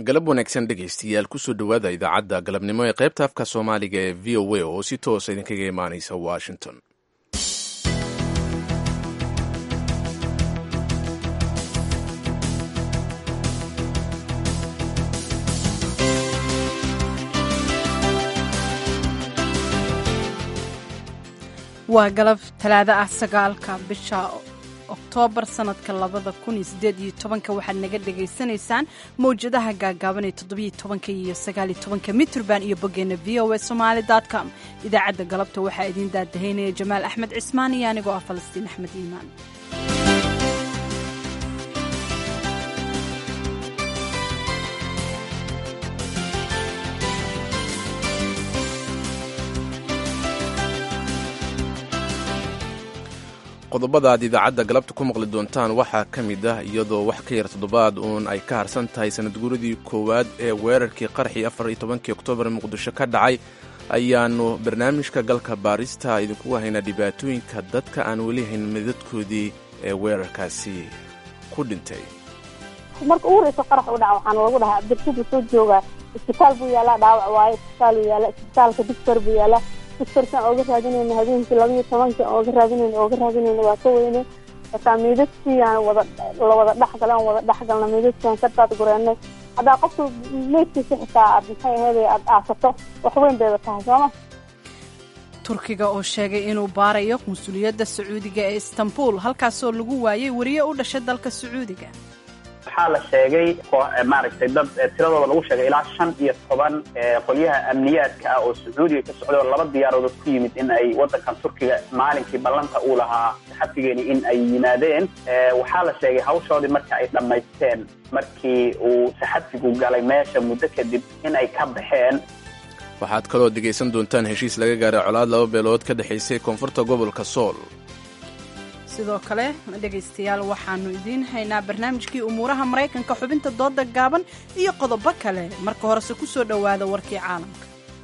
galab wanaagsan dhegaystayaal kusoo dhowaada idaacadda galabnimo ee qaybta afka soomaaliga ee v o a oo si toosa idinkaga imaanaysa washington waa galab talaado ah sagaalka bisha oktoobar sanadka labada kun iyo sideed iyo tobanka waxaad naga dhagaysanaysaan mawjadaha gaagaaban ee toddobiyo tobanka iyo sagaaliyo tobanka mitrband iyo boggeena v o a somaali com idaacadda galabta waxaa idiin daadahaynaya jamaal axmed cismaan iyo anigoo ah falastiin axmed iimaan qodobada aad idaacadda galabta ku maqli doontaan waxaa ka mid ah iyadoo wax ka yar toddobaad uun ay ka harsan tahay sanadguuradii koowaad ee weerarkii qarxii afar iyo tobankii oktoobar muqdisho ka dhacay ayaannu barnaamijka galka baarista idinkugu haynaa dhibaatooyinka dadka aan weli hayn midadkoodii ee weerarkaasi ku dhintay marka ugu horeysa qarax u dhaca waxaana lagu dhahaa abdirshid soo joogaa isbitaal buu yaalaa dhaawac waaye isbitaal buu yaala isbitaalka dictor buu yaalaa dictorkan ooga raadinayna habeenkii labaiyo tobanka ooga raadinayna ooga raadinayna waa ka weyne markaa miidadkii aan wada la wada dhexgala aan wada dhexgalna miidadkiaan ka daad gureennay haddaa qofka meydkiisa xitaa aad maxay ahayd aad aasato wax weyn bayba tahay sooma turkiga oo sheegay inuu baarayo qunsuliyadda sacuudiga ee istanbul halkaasoo lagu waayey weriye u dhashay dalka sacuudiga waxaa la sheegay maaragtay dad tiradooda lagu sheegay ilaa shan iyo toban qolyaha amniyaadka ah oo sacuudiga ka socday oo laba diyaaroodod ku yimid in ay waddankan turkiga maalinkii ballanta uu lahaa saxafigeeni in ay yimaadeen waxaa la sheegay hawshoodii marka ay dhammaysteen markii uu saxafigu galay meesha muddo kadib in ay ka baxeen waxaad kaloo dhegaysan doontaan heshiis laga gaaray colaad laba beelood ka dhexaysay koonfurta gobolka sool sidoo kale dhegaystayaal waxaannu idiin haynaa barnaamijkii umuuraha maraykanka xubinta dooda gaaban iyo qodobo kale marka horese ku soo dhowaada warkii caalamka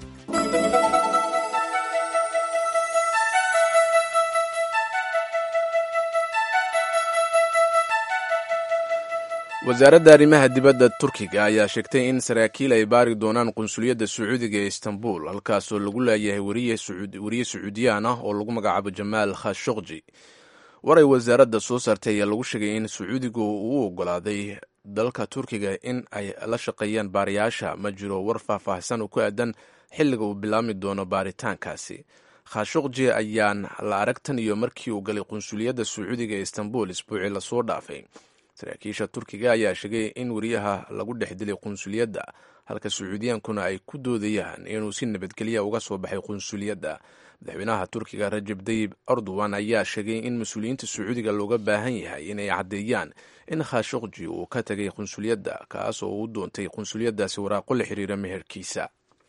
wasaaradda arrimaha dibadda turkiga ayaa sheegtay in saraakiil ay baari doonaan qunsuliyadda sacuudiga ee istanbul halkaasoo lagu laayahay weriye sacuudiyaan ah oo lagu magacaabo jamaal khashokji war ay wasaaradda soo saartay ayaa lagu sheegay in sacuudigu uu ogolaaday dalka turkiga in ay la shaqeeyaan baariyaasha ma jiro war faahfaahsan oo ku aadan xilliga uu bilaabmi doono baaritaankaasi khashokji ayaan la arag tan iyo markii uu galay qunsuliyadda sacuudiga ee istanbul isbuucii lasoo dhaafay saraakiisha turkiga ayaa sheegay in weriyaha lagu dhex dilay qunsuliyadda halka sacuudiyaankuna ay ku doodayaan inuu si nabadgelya uga soo baxay qunsuliyadda madaxweynaha turkiga rajab dayib erdogan ayaa sheegay in mas-uuliyiinta sacuudiga looga baahan yahay inay caddeeyaan in khashokji uu ka tegay qunsuliyadda kaas oo uu doontay qunsuliyaddaasi waraaqo la xiriira meherkiisa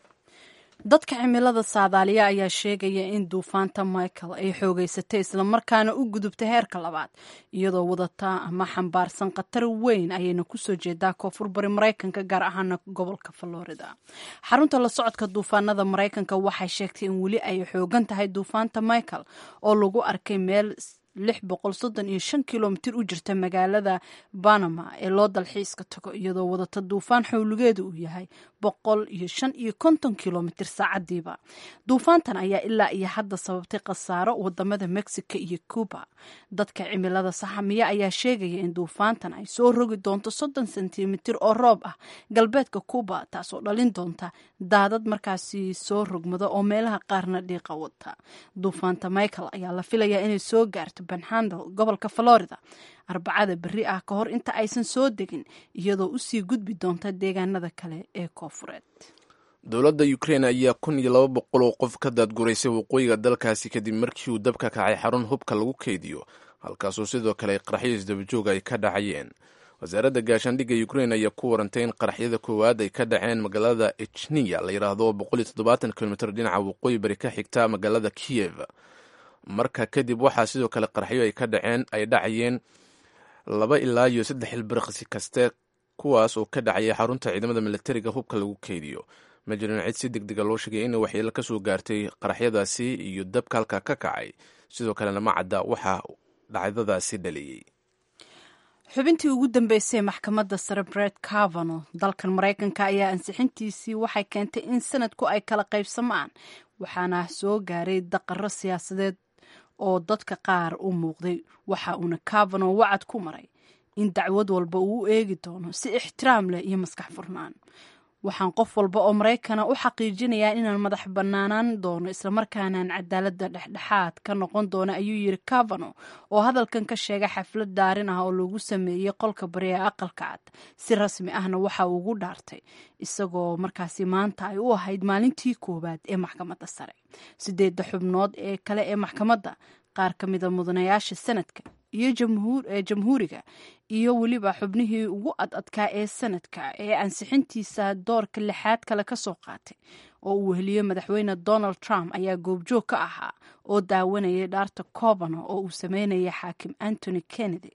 dadka cimilada saadaaliya ayaa sheegaya in duufaanta michael ay xoogeysatay islamarkaana u gudubtay heerka labaad iyadoo wadataa ama xambaarsan khatar weyn ayayna kusoo jeedaa koonfur bari maraykanka gaar ahaana gobolka florida xarunta la socodka duufaanada maraykanka waxay sheegtay in weli ay xoogan tahay duufaanta michael oo lagu arkay meel lix boqol soddon iyo shan kilomitir u jirta magaalada banama ee loo dalxiiska tago iyadoo wadata duufaan xowligeedu uu yahay boqol iyo shan iyo konton kilomitir saacadiiba duufaantan ayaa ilaa iyo hadda sababtay khasaaro wadamada mexico iyo cuba dadka cimilada saxamiya ayaa sheegaya in duufaantan ay soo rogi doonto soddon sentimitir oo roob ah galbeedka cuba taasoo dhalin doonta daadad markaasi soo rogmada oo meelaha qaarna dhiiqa wata duufaanta michael ayaa la filayaa inay soo gaarto banhandel gobolka florida arbacada berri ah ka hor inta aysan soo degin iyadoo usii gudbi doonta deegaanada kale ee koofureed dowladda ukrein ayaa kun iyo laba boqol oo qof ka daadguraysay waqooyiga dalkaasi kadib markii uu dabka kacay xarun hubka lagu keydiyo halkaasoo sidoo kale qaraxyo isdabajooga ay ka dhacayeen wasaaradda gaashaandhigga ukrein ayaa ku warantay in qaraxyada koowaad ay ka dhaceen magaalada echniya la yidhaahdo boqol iyo toddobaatan kilomitr dhinaca waqooyi bari ka xigta magaalada kiyev marka kadib waxaa sidoo kale qaraxyo ay ka dhaceen ay dhacayeen laba ilaa iyo saddex ilbirqsi kaste kuwaas oo ka dhacaya xarunta ciidamada militariga hubka lagu keydiyo ma jirin cid si deg dega loo sheegay in waxyeelo ka soo gaartay qaraxyadaasi iyo dabka halka ka kacay sidoo kalena ma cadda waxaa dhacdadaasi dhaliyey xubintii ugu dambeysay maxkamadda sare bret cavano dalkan maraykanka ayaa ansixintiisii waxay keentay in sanadku ay kala qaybsamaan waxaana soo gaaray daqaro siyaasadeed oo dadka qaar u muuqday waxa uuna cavano wacad ku maray in dacwad walba uu u eegi doono si ixtiraam leh iyo maskax furnaan waxaan qof walba oo maraykana u xaqiijinayaa inaan madax bannaanaan doono islamarkaanaan cadaaladda dhexdhexaad ka noqon doono ayuu yiri cavano oo hadalkan ka sheegay xaflad daarin ah oo lagu sameeyey qolka bari ee aqalka cad si rasmi ahna waxa uu ugu dhaartay isagoo markaasi maanta ay u ahayd maalintii koowaad ee maxkamadda sare sideedda xubnood ee kale ee maxkamadda qaar ka mida mudanayaasha sanadka iyo ee jamhuuriga iyo weliba xubnihii ugu ad adkaa ee sanadka ee ansixintiisa doorka lixaad kale ka soo qaatay oo uu weheliyo madaxweyne donald trump ayaa goobjoog ka ahaa oo daawanayay dhaarta covano oo uu sameynaya xaakim antony kennedy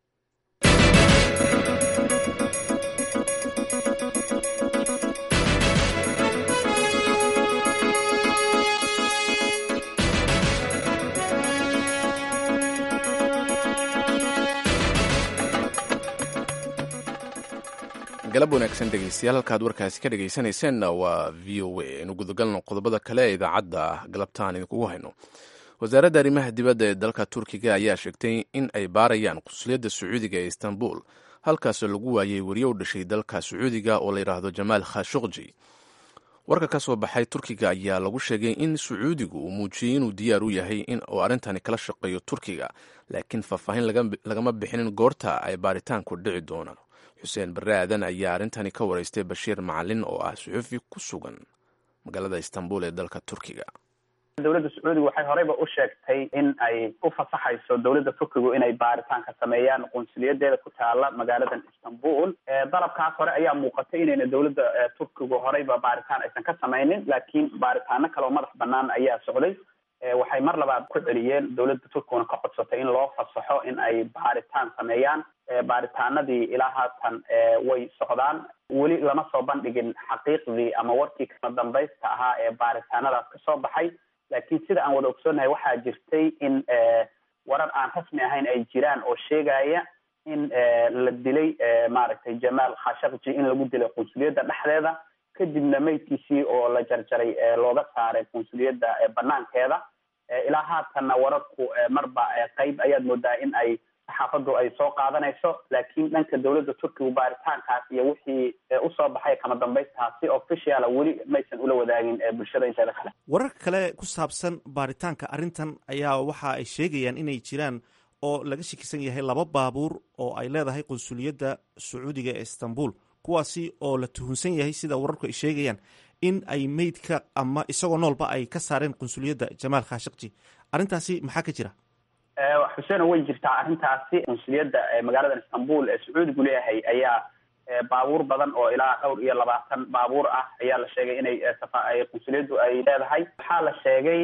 galab wanaagsan dhegeystayaal halkaad warkaasi ka dhegeysanayseena waa v o a aynu gudagalno qodobada kale ee idaacadda galabtaan idinkugu hayno wasaaradda arrimaha dibadda ee dalka turkiga ayaa sheegtay in ay baarayaan qunsuliyadda sacuudiga ee istanbul halkaasoo lagu waayey weriye u dhashay dalka sacuudiga oo la yidhaahdo jamaal khashukji warka ka soo baxay turkiga ayaa lagu sheegay in sacuudigu uu muujiyey inuu diyaar u yahay in uu arrintani kala shaqeeyo turkiga laakiin faahfaahin lagama bixinin goorta ay baaritaanku dhici doonaan xuseen barre aadan ayaa arrintani ka waraystay bashiir macalin oo ah suxufi ku sugan magaalada istanbul ee dalka turkiga dowladda sacuudiga waxay horeyba u sheegtay in ay u fasaxayso dowladda turkigu inay baaritaan ka sameeyaan qunsuliyadeeda ku taala magaaladan istanbul dalabkaas hore ayaa muuqatay inayna dowladda turkigu horeyba baaritaan aysan ka sameynin laakiin baaritaano kale oo madax banaan ayaa socday waxay mar labaad ku celiyeen dowladda turkiguna ka codsatay in loo fasaxo in ay baaritaan sameeyaan baaritaanadii ilaa haatan way socdaan weli lama soo bandhigin xaqiiqdii ama warkii kama dambaysta ahaa ee baaritaanadaas kasoo baxay laakiin sida aan wada ogsoonahay waxaa jirtay in warar aan rasmi ahayn ay jiraan oo sheegaya in la dilay maaragtay jamaal khashakji in lagu dilay qunsuliyadda dhexdeeda kadibna meydkiisii oo la jarjaray looga saaray qunsuliyadda banaankeeda ilaa haatanna wararku marba qeyb ayaad moodaa in ay saxaafaddu ay soo qaadanayso laakiin dhanka dowladda turkigu baaritaankaas iyo wixii usoo baxay kama dambaystaha si officiala weli maysan ula wadaagin bulshada inteeda kale wararka kale ku saabsan baaritaanka arrintan ayaa waxa ay sheegayaan inay jiraan oo laga shakisan yahay laba baabuur oo ay leedahay qunsuliyadda sacuudiga ee istanbul kuwaasi oo la tuhunsan yahay sida wararku ay sheegayaan in ay meydka ama isagoo noolba ay ka saareen qunsuliyadda jamaal khashakji arrintaasi maxaa ka jira xuseen way jirtaa arrintaasi qunsuliyadda magaaladan istanbul ee sacuudigu leeyahay ayaa baabuur badan oo ilaa dhowr iyo labaatan baabuur ah ayaa la sheegay inay qunsuliyaddu ay leedahay waxaa la sheegay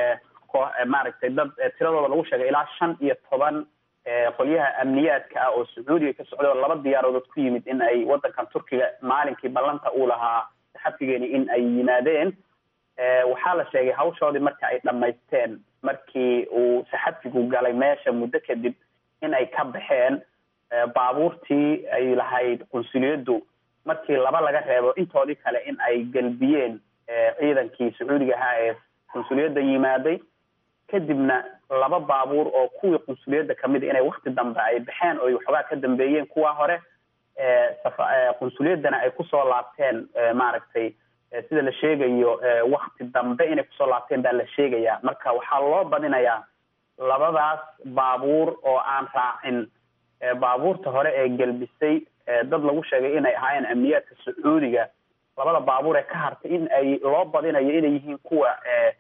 maaragtay dad tiradooda lagu sheegay ilaa shan iyo toban qolyaha amniyaadka ah oo sacuudiga ka socday oo laba diyaarodood ku yimid in ay wadankan turkiga maalinkii ballanta uu lahaa saxafigeeni in ay yimaadeen waxaa la sheegay hawshoodii marka ay dhamaysteen markii uu saxafigu galay meesha muddo kadib in ay ka baxeen baabuurtii ay lahayd qunsuliyaddu markii laba laga reebo intoodii kale in ay gelbiyeen ciidankii sacuudiga ahaa ee qunsuliyadda yimaaday kadibna laba baabuur oo kuwii qunsuliyadda kamid inay wakti dambe ay baxeen oo waxoogaa ka dambeeyeen kuwa hore qunsuliyaddana ay kusoo laabteen maaragtay sida la sheegayo wakti dambe inay kusoo laabteen baa la sheegayaa marka waxaa loo badinayaa labadaas baabuur oo aan raacin baabuurta hore ee gelbisay dad lagu sheegay inay ahaayeen amniyaadka sacuudiga labada baabuur ee ka hartay in ay loo badinayo inay yihiin kuwa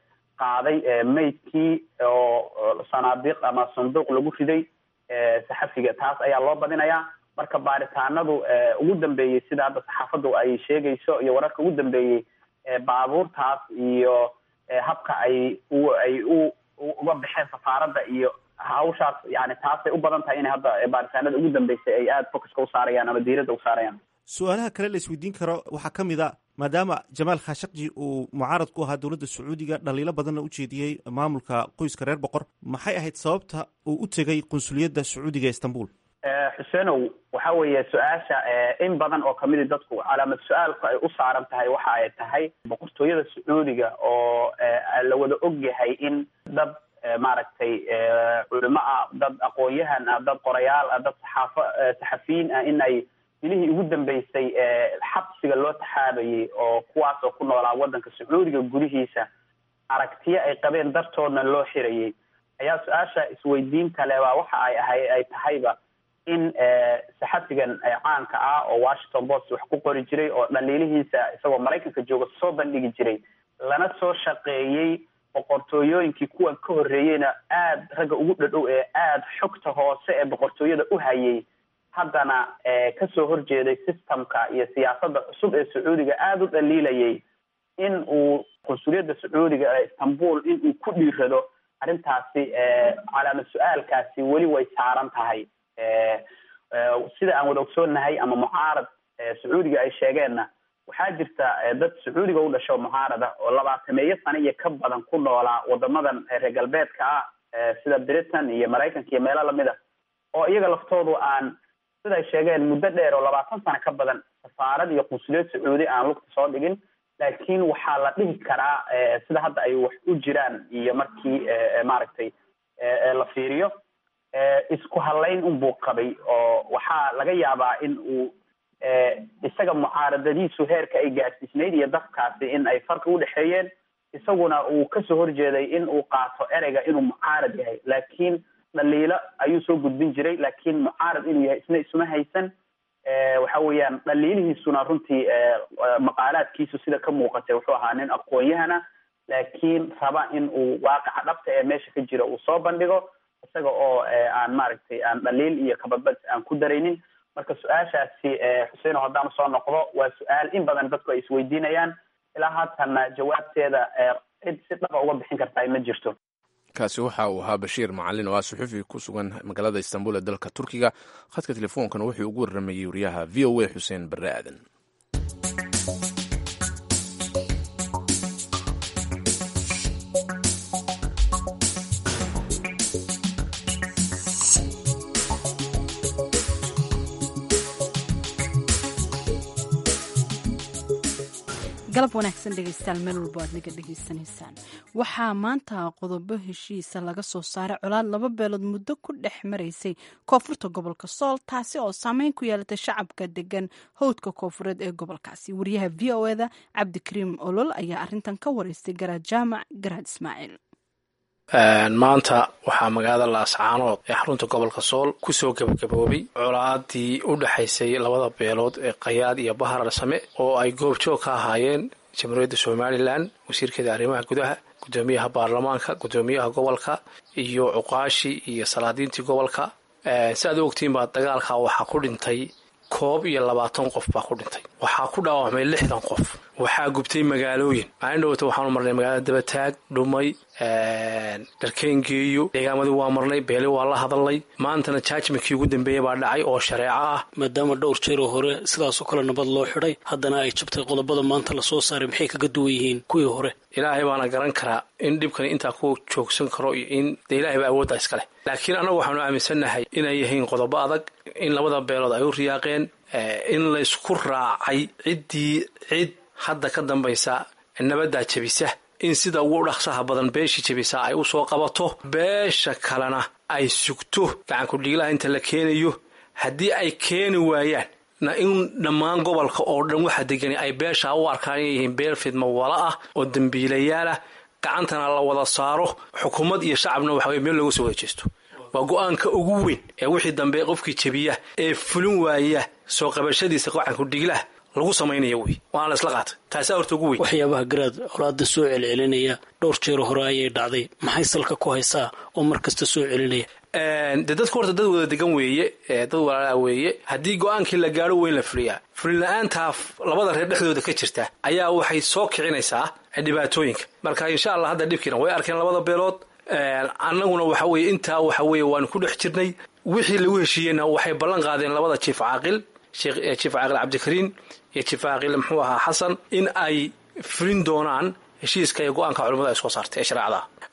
qaaday maydkii oo sanaadiiq ama sanduuq lagu riday saxafiga taas ayaa loo badinayaa marka baaritaanadu ugu dambeeyey sida hadda saxaafaddu ay sheegayso iyo wararka ugu dambeeyey baabuurtaas iyo habka ay ay u uga baxeen safaaradda iyo hawshaas yani taasay u badan tahay inay hadda baaritaanada ugu dambeysay ay aada focuska u saarayaan ama diiradda u saarayaan su-aalaha kale la isweydiin karo waxaa ka mid a maadaama jamaal khashakji uu mucaarad ku ahaa dowladda sacuudiga dhaliilo badanna u jeediyey maamulka qoyska reer boqor maxay ahayd sababta uu u tegay qunsuliyadda sacuudiga ee istanbul xuseenow waxa weeye su-aasha in badan oo kamidi dadku calaamad su-aalku ay u saaran tahay waxa ay tahay boqortooyada sacuudiga oo la wada ogyahay in dad maaragtay culimo ah dad aqoon-yahan ah dad qorayaal ah dad saxaafo saxafiyiin ah in ay bilihii ugu dambeysay xabsiga loo taxaabayay oo kuwaas oo ku noolaa waddanka sacuudiga gudihiisa aragtiyo ay qabeen dartoodna loo xirayay ayaa su-aasha isweydiinta le baa waxa ay ahay ay tahayba in saxafigan caanka ah oo washington post wax ku qori jiray oo dhaliilihiisa isagoo maraykanka jooga soo bandhigi jiray lana soo shaqeeyey boqortooyooyinkii kuwan ka horreeyeyna aada ragga ugu dhadhow ee aada xogta hoose ee boqortooyada u hayay haddana kasoo horjeeday systemka iyo siyaasadda cusub ee sacuudiga aada u dhaliilayay in uu qunsuliyadda sacuudiga ee istanbul in uu ku dhiirado arrintaasi calaamad su-aalkaasi weli way saaran tahay sida aan wada ogsoonnahay ama mucaarad sacuudiga ay sheegeenna waxaa jirta dad sacuudiga u dhasho mucaarada oo labaatameeyo sano iyo ka badan ku noolaa wadamadan reer galbeedka ah sida britain iyo maraykanka iyo meelo lamid a oo iyaga laftoodu aan sida ay sheegeen muddo dheer oo labaatan sano ka badan safaarad iyo qunsuliyad sacuudi aan lugta soo dhigin laakiin waxaa la dhihi karaa sida hadda ay wax u jiraan iyo markii maaragtay la fiiriyo isku halayn unbuu qabay oo waxaa laga yaabaa in uu isaga mucaaradadiisu heerka ay gaadsiisnayd iyo dafkaasi in ay farqi udhexeeyeen isaguna uu kasoo horjeeday in uu qaato ereyga inuu mucaarad yahay laakiin dhaliilo ayuu soo gudbin jiray laakiin mucaarad inuu yahay isna isma haysan waxa weeyaan dhaliilihiisuna runtii maqaalaadkiisu sida ka muuqatay wuxuu ahaa nin aqoon-yahana laakiin raba in uu waaqaca dhabta ee meesha ka jira uu soo bandhigo isaga oo aan maaragtay aan dhaliil iyo kabadbad aan ku daraynin marka su-aashaasi xuseeno haddaan soo noqdo waa su-aal in badan dadku ay isweydiinayaan ilaa haatanna jawaabteeda cid si dhaba uga bixin kartaa ma jirto kaasi waxa uu ahaa bashiir macalin oo ah suxufi ku sugan magaalada istanbul ee dalka turkiga khadka telefoonkana wuxuu ugu warramayey wariyaha v o a xuseen barre aadan galab wanaagsan dhegeystayaal meel walbo aad naga dhegeysanaysaan waxaa maanta qodobo heshiisa laga soo saaray colaad laba beelood muddo ku dhex maraysay koonfurta gobolka sool taasi oo saameyn ku yeelatay shacabka degan howdka koonfureed ee gobolkaasi wariyaha v o eda cabdikariim olol ayaa arintan ka wareystay garaad jaamac garaad ismaaciil maanta waxaa magaalada laascaanood ee xarunta gobolka sool kusoo gebagaboobay colaadii u dhexaysay labada beelood ee qayaad iyo bahar same oo ay goobjoog ka ahaayeen jamhuuriyadda somalilan wasiirkeeda arrimaha gudaha gudoomiyaha baarlamaanka gudoomiyaha gobolka iyo cuqaashii iyo salaadiintii gobolka si aad u ogtiin baa dagaalka waxaa ku dhintay koob iyo labaatan qof baa ku dhintay waxaa ku dhaawacmay lixdan qof waxaa gubtay magaalooyin maalin dhowata waxaanu marnay magaalada dabataag dhumay dharkeengeeyo deegaamadii waa marnay beeli waa la hadalnay maantana jaajmankii ugu dambeeya baa dhacay oo shareeco ah maadaama dhowr jeeroo hore sidaasoo kale nabad loo xidhay haddana ay jabtay qodobada maanta lasoo saaray maxay kaga duwan yihiin kuwii hore ilaahay baana garan karaa in dhibkani intaa ku joogsan karo iyo in dee ilahay baa awoodda iskale laakiin annagu waxaanu aaminsannahay inay yihiin qodobo adag in labada beelood ay u riyaaqeen in laysku raacay ciddii cid hadda ka dambaysa nabaddaa jebisa in sida ugu dhaqsaha badan beeshii jebisa ay u soo qabato beesha kalena ay sugto gacankudhiiglaha inta la keenayo haddii ay keeni waayaan na in dhammaan gobolka oo dhan waxa degani ay beeshaa u arkaan inay yihiin beel fidma wala ah oo dembiilayaal ah gacantana la wada saaro xukuumad iyo shacabna waxa weye meel looga soo wada jeesto waa go-aanka ugu weyn ee wixii dambe qofkii jebiya ee fulin waaya soo qabashadiisa gacankudhiiglaha lagu samaynaya wey waana la isla qaatay taasaa horta ugu weyn waxyaabaha garaad colaada soo celcelinaya dhowr jeero hore ayay dhacday maxay salka ku haysaa oo mar kasta soo celinaya dee dadku horta dad wada degan weeye dad walaalaa weeye haddii go-aankii la gaadho weyn la fuliyaa fulin-la-aantaa labada reer dhexdooda ka jirta ayaa waxay soo kicinaysaa dhibaatooyinka marka insha allah hadda dhibkiina way arkeen labada beelood annaguna waxa weye intaa waxa weye waanu ku dhex jirnay wixii lagu heshiiyeyna waxay ballan qaadeen labada jiif caaqil jiif caaqil cabdikariin iyo jiif caaqil muxuu ahaa xasan in ay fulin doonaan heshiiska iyo go-aanka culimmada ay soo saartay ee shareecada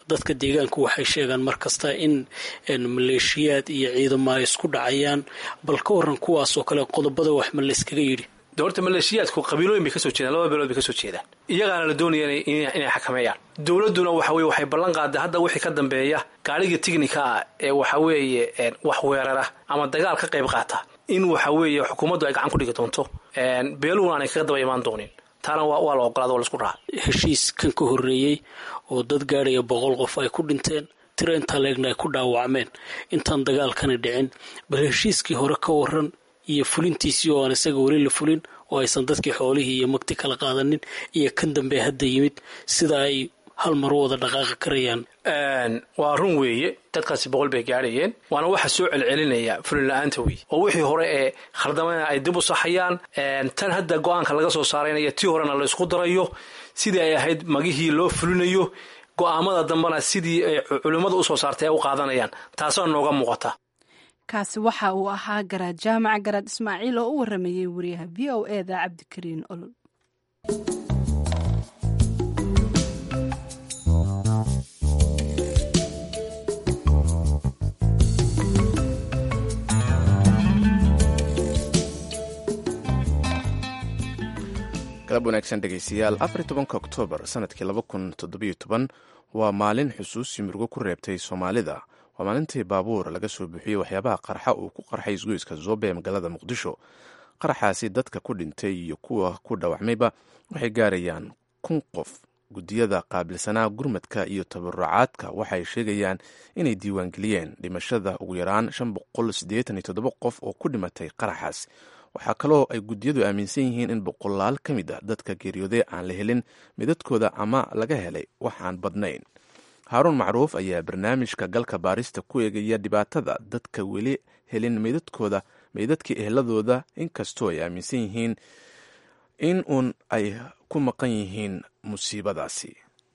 dadka deegaanku waxay sheegaan mar kasta in maleeshiyaad iyo ciidamo ay isku dhacayaan bal ka waran kuwaas oo kale qodobada wax ma layskaga yidhi de horta maleeshiyaadku qabiilooyin bay kasoo jeedaan laba beelood bay kasoo jeedaan iyagaana la doonaya inay xakameeyaan dowladduna waxa weye waxay ballan qaaday hadda wixii ka dambeeya gaadhiga tignika ah ee waxa weeye wax weerara ama dagaal ka qayb qaata in waxa weeye xukuumaddu ay gacan ku dhigi doonto beeluhuna aanay kaga daba imaan doonin taana waa la ogolaada waa laisku raaca heshiis kan ka horreeyey oo dad gaadhaya boqol qof ay ku dhinteen tiro intaa leegna ay ku dhaawacmeen intaan dagaalkani dhicin bal heshiiskii hore ka waran iyo fulintiisii oo aan isaga weli la fulin oo aysan dadkii xoolihii iyo magti kala qaadanin iyo kan dambe hadda yimid sida ay hal mar wada dhaqaaqi karayaan waa run weeye dadkaasi boqol bay gaadhayeen waana waxa soo celcelinaya fulin la-aanta wey oo wixii hore ee khaldamana ay dib u saxayaan tan hadda go-aanka laga soo saaraynaya tii horena la isku darayo sidii ay ahayd magihii loo fulinayo go-aamada dambena sidii ay culimmadu usoo saartay ay u qaadanayaan taasoo nooga muuqata kaasi waxa uu ahaa garaad jaamac garaad ismaaciil oo u waramayey wariyaha v o e da cabdikariin olol galab wanaagsan dhegaystayaal afar tobanka oktoobar sanadkii laba kun toddobiyo toban waa maalin xusuusi murugo ku reebtay soomaalida waa maalintii baabuur laga soo buuxiyey waxyaabaha qarxa uu ku qarxay isgoyska zoobe ee magaalada muqdisho qaraxaasi dadka ku dhintay iyo kuwa ku dhaawacmayba waxay gaarayaan kun qof guddiyada qaabilsanaa gurmadka iyo tabarucaadka waxay sheegayaan inay diiwaangeliyeen dhimashada ugu yaraan shan boqol siddeetan iyo toddoba qof oo ku dhimatay qaraxaas waxaa kaloo ay guddiyadu aaminsan yihiin in boqolaal ka mid ah dadka geeriyooday aan la helin midadkooda ama laga helay wax aan badnayn haaruun macruuf ayaa barnaamijka galka baarista ku eegaya dhibaatada dadka weli helin meydadkooda meydadkii ehladooda inkastoo ay aaminsan yihiin in uun ay ku maqan yihiin musiibadaasi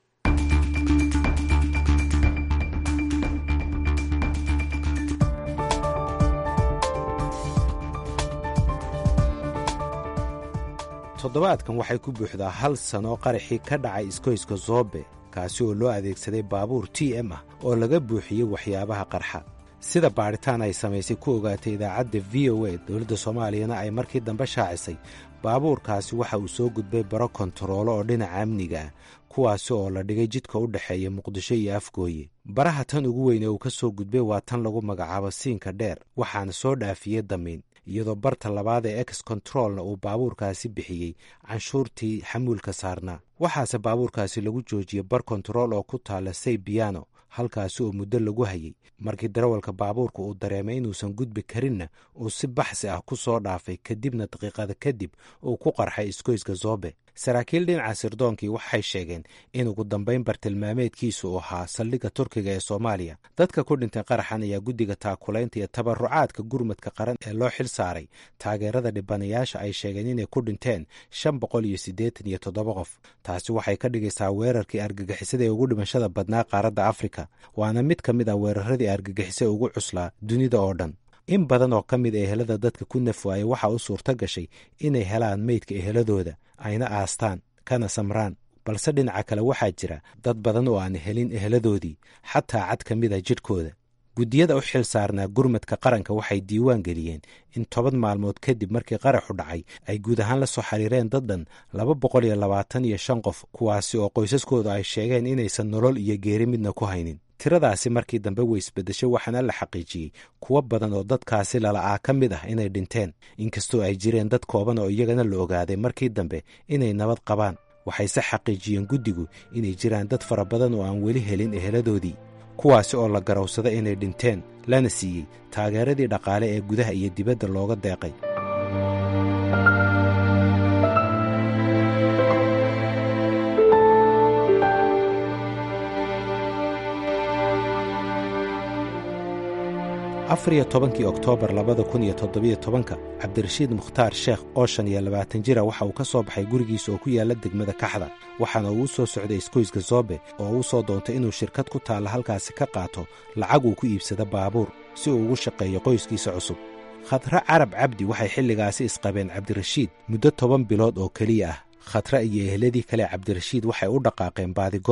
toddobaadkan waxay ku buuxdaa hal sano qaraxii ka dhacay iskoyska zoobe kaasi oo loo adeegsaday baabuur t m ah oo laga buuxiyey waxyaabaha qarxa sida baadhitaan ay samaysay ku ogaatay idaacadda v o a dowladda soomaaliyana ay markii dambe shaacisay baabuurkaasi waxa uu soo gudbay baro kontaroolo oo dhinaca amniga ah kuwaasi oo la dhigay jidka u dhexeeya muqdisho iyo afgooye baraha tan ugu weyn ee uu ka soo gudbay waa tan lagu magacaabo siinka dheer waxaana soo dhaafiyey damiin iyadoo barta labaad ee ex controlna uu baabuurkaasi bixiyey canshuurtii xamuulka saarnaa waxaase baabuurkaasi lagu joojiyey bar kontarool oo ku taala say biyano halkaasi oo muddo lagu hayey markii darawalka baabuurka uu dareemay inuusan gudbi karinna uu si baxsi ah ku soo dhaafay kadibna daqiiqada kadib uu ku qarxay iskoyska zoobe saraakiil dhinaca sirdoonkii waxay sheegeen in ugu dambayn bartilmaameedkiisu uu ahaa saldhigga turkiga ee soomaaliya dadka ku dhintay qaraxan ayaa guddiga taakulaynta iyo tabarucaadka gurmadka qaran ee loo xil saaray taageerada dhibanayaasha ay sheegeen inay ku dhinteen shan boqol iyo siddeetan iyo toddoba qof taasi waxay ka dhigaysaa weerarkii argagixisada ee ugu dhimashada badnaa qaaradda afrika waana mid ka mid ah weeraradii argagixisa ugu cuslaa dunida oo dhan in badan oo ka mid a ehelada dadka ku nafwaaya waxaa u suurto gashay inay helaan meydka eheladooda ayna aastaan kana samraan balse dhinaca kale waxaa jira dad badan oo aan helin eheladoodii xataa cad ka mid a jidhkooda guddiyada u xil saarnaa gurmadka qaranka waxay diiwaan geliyeen in toban maalmood kadib markii qaraxu dhacay ay guud ahaan la soo xiriireen dad dhan laba boqol iyo labaatan iyo shan qof kuwaasi oo qoysaskoodu ay sheegeen inaysan nolol iyo geeri midna ku haynin tiradaasi markii dambe way isbedeshay waxaana la xaqiijiyey kuwo badan oo dadkaasi lala'aa ka mid ah inay dhinteen inkastoo ay jireen dad kooban oo iyagana la ogaaday markii dambe inay nabad qabaan waxayse xaqiijiyeen guddigu inay jiraan dad fara badan oo aan weli helin eheladoodii kuwaasi oo la garowsada inay dhinteen lana siiyey taageeradii dhaqaale ee gudaha iyo dibadda looga deeqay afar iyo tobankii oktoobar labada kun iyo toddobiyo tobanka cabdirashiid mukhtaar sheekh oo shan iyo labaatan jira waxa uu ka soo baxay gurigiisa oo ku yaalla degmada kaxda waxaana uu u soo socday iskoyska zoobe oo uu soo doontay inuu shirkad ku taalla halkaasi ka qaato lacag uu ku iibsada baabuur si uu ugu shaqeeyo qoyskiisa cusub khadre carab cabdi waxay xilligaasi isqabeen cabdirashiid muddo toban bilood oo keliya ah khadre iyo ehladii kale cabdirashiid waxay u dhaqaaqeen baadigoob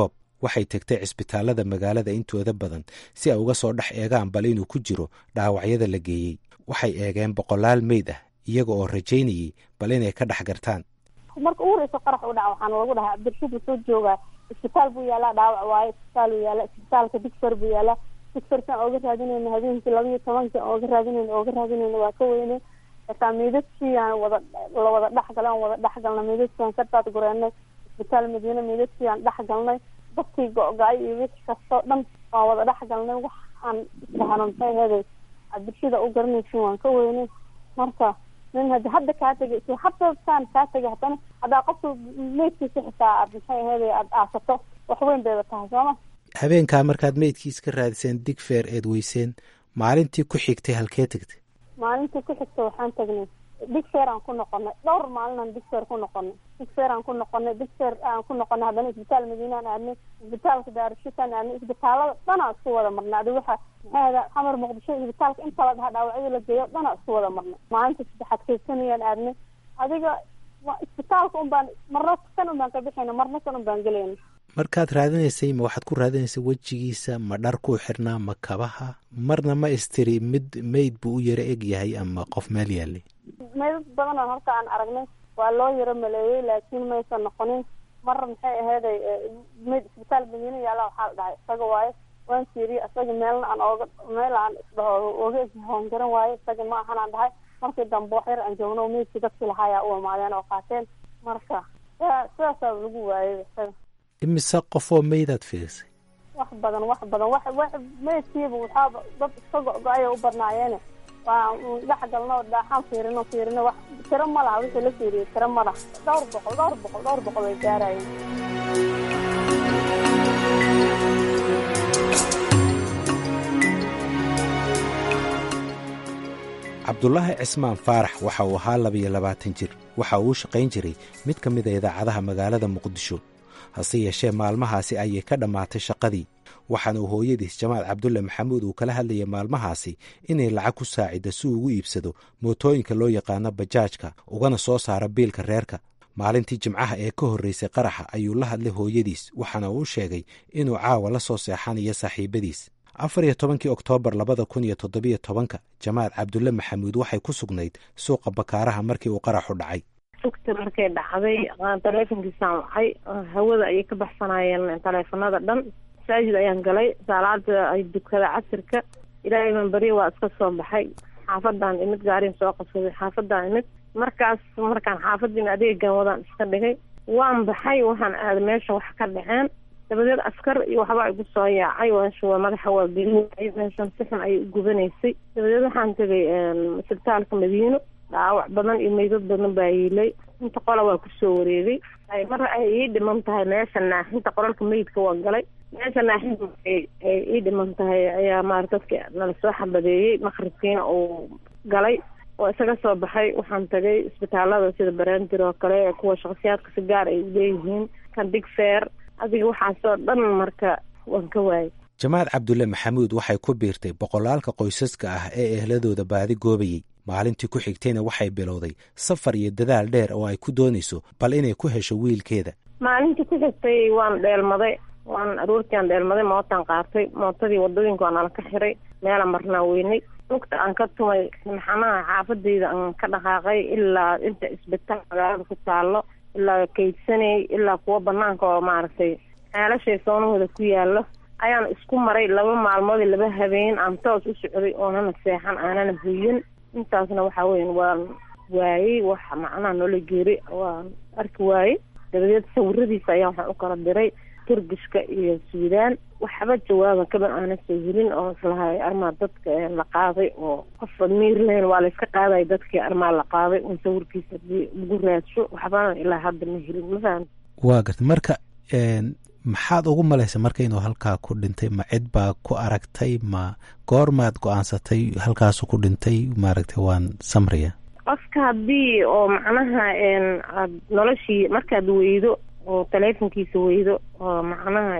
waxay tegtay cisbitaallada magaalada intooda badan si ay uga soo dhex eegaan bal inuu ku jiro dhaawacyada la geeyey waxay eegeen boqolaal meyd ah iyaga oo rajaynayey bal inay ka dhex gartaan marka ugu horeysa qarax u dhaca waxaana lagu dhahaa cabdirashiid soo joogaa isbitaal buu yaalaa dhaawac waaye isbitaal uu yaala isbitaalka digfer buu yaalaa digfersan ooga raadinayna habeenkii laba iyo tobanki ooga raadinayna ooga raadinayna waa ka weyne xitaa meydadkii aan wada lawada dhexgalay aan wada dhexgalnay meydadkii aan ka daad gureenay isbitaal madiine meydadkii aan dhexgalnay dadkii go-go-ay iyo wixii kastoo dhan waan wada dhexgalnay wax aan isdhahno maxay heeday cabdirashida u garanaysin waan ka weynay marka nin hadi hadda kaa tegay si haddasaan kaa tegay haddana haddaa qofka meydkiisa xitaa aad maxay aheeday aada aasato wax weyn bayba tahay sooma habeenkaa markaad meydkiis ka raadiseen digfeer eed weyseen maalintii ku xigtay halkee tegtay maalintii ku xigta waxaan tagnay digfeer aan ku noqonay dhowr maalinaan digfeer ku noqonay digfeer aan ku noqonay digfeer aan ku noqonay haddana isbitaal madiinaan aadnay isbitaalka daarushitaan aadnay isbitaalada dhanaa isku wada marnay adi waxa maxay ahda xamar muqdisho isbitaalka inta la dhahaa dhaawacyada la geeyo dhanaa isku wada marnay maalinta saddexaad kaysanayaan aadnay adiga isbitaalka un baan marna kan un baan ka bixayna marna kan un baan gelayna markaad raadinaysay ma waxaad ku raadinaysay wejigiisa ma dhar kuu xirnaa ma kabaha marna ma istiri mid meyd buu u yaro eg yahay ama qof meel yaalay meydad badanoo horta aan aragnay waa loo yaro maleeyey laakiin maysan noqonin mar maxay aheeday meyd isbitaal madiina yaala waxaa la dhahay isaga waaye waan fiiriye isaga meelna aan ooga meel aan isdhaho oga hoon garan waaye isaga ma ahan aan dhahay markii dambe wax yar aan joogno meydkii dadkii lahaayaa u imaadeen oo qaateen marka sidaasaa lagu waayay isaga imise qofoo meydaad fiirisay wax badan wax badan wax wax meydkiiba waxaaba dad iska go-go-aya u badnaayeene waa dhex galno dhaaxaan fiirino fiirino wax tiro ma laha wixii la fiiriyey tiro ma laha dhowr boqol dhowr boqol dhowr boqol way gaarayeen cabdulaahi cismaan faarax waxa uu ahaa labiyo labaatan jir waxa uu u shaqayn jiray mid ka mid a idaacadaha magaalada muqdisho hase yeeshee maalmahaasi ayay ka dhammaatay shaqadii waxaana uu hooyadiis jamaal cabdulle maxamuud uu kala hadlayay maalmahaasi inay lacag ku saacidda si uu ugu iibsado mootooyinka loo yaqaano bajaajka ugana soo saaro biilka reerka maalintii jimcaha ee ka horreysay qaraxa ayuu la hadlay hooyadiis waxaana uu sheegay inuu caawa la soo seexanayo saaxiibadiis afar iyo tobankii oktoobar labada kun iyo toddobiyo tobanka jamaal cabdulle maxamuud waxay ku sugnayd suuqa bakaaraha markii uu qaraxu dhacay sugta markay dhacday taleefonkiisaan wacay hawada ayay ka baxsanayeen taleefanada dhan masaajid ayaan galay saalaada ay dukada casirka ilaahay baan beriya waa iska soo baxay xaafadaan imid gaariin soo qabsaday xaafadaan imid markaas markaan xaafadiin adeegan wadaan iska dhigay waan baxay waxaan aaday meesha wax ka dhaceen dabadeed askar iyo waxbaa igu soo yaacay wanshuwa madaxa waa gelinayay meeshan si xun ayay u gubanaysay dabadeed waxaan tegay isbitaalka madiino dhaawac badan iyo meydad badan baa yiilay inta qola waa kusoo wareegay mar ay ii dhiman tahay meesha naaxinta qoralka meydka waa galay meesha naaxinta ay ii dhiman tahay ayaa maarata dadka nala soo xabadeeyey maqribkiina uu galay oo isaga soo baxay waxaan tagay isbitaalada sida barandir oo kale kuwa shakhsiyaadka si gaar ay uleeyihiin kan big fair adiga waxaasoo dhan marka waan ka waayay jamaal cabdulle maxamuud waxay ku biirtay boqolaalka qoysaska ah ee ehladooda baadi goobayey maalintii ku xigtayna waxay bilowday safar iyo dadaal dheer oo ay ku doonayso bal inay ku hesho wiilkeeda maalintii ku xigtay waan dheelmaday waan aroortiiaan dheelmaday mootaan qaatay mootadii wadooyinka waa nala ka xiray meela marnaa weynay lugta aan ka tumay maxanaha xaafadayda aan ka dhaqaaqay ilaa inta isbitaal magaalada ku taalo ilaa kaydsanay ilaa kuwa banaanka oo maaragtay ceelashay soonahooda ku yaalo ayaan isku maray laba maalmood laba habeen aan toos u socday oonana seexan aanana buyin intaasna waxa weyan waan waayey wax macnaha noola geeri waan arki waayey dabadeed sawiradiisa ayaa waxaan u kala diray turgishka iyo suudaan waxba jawaaban kaban aana soo helin oo islahay armaa dadka la qaaday oo qofa miir lahayn waa layska qaaday dadkii armaa la qaaday un sawirkiisa hadii lagu raadsho waxbana ilaa hadda ma helin mafaham waa garta marka maxaad ugu malaysa marka inuu halkaa ku dhintay ma cid baa ku aragtay ma goormaad go-aansatay halkaasu ku dhintay maaragtay waan samraya qofka haddii oo macnaha aad noloshii markaad weydo oo taleefonkiisa weydo oo macnaha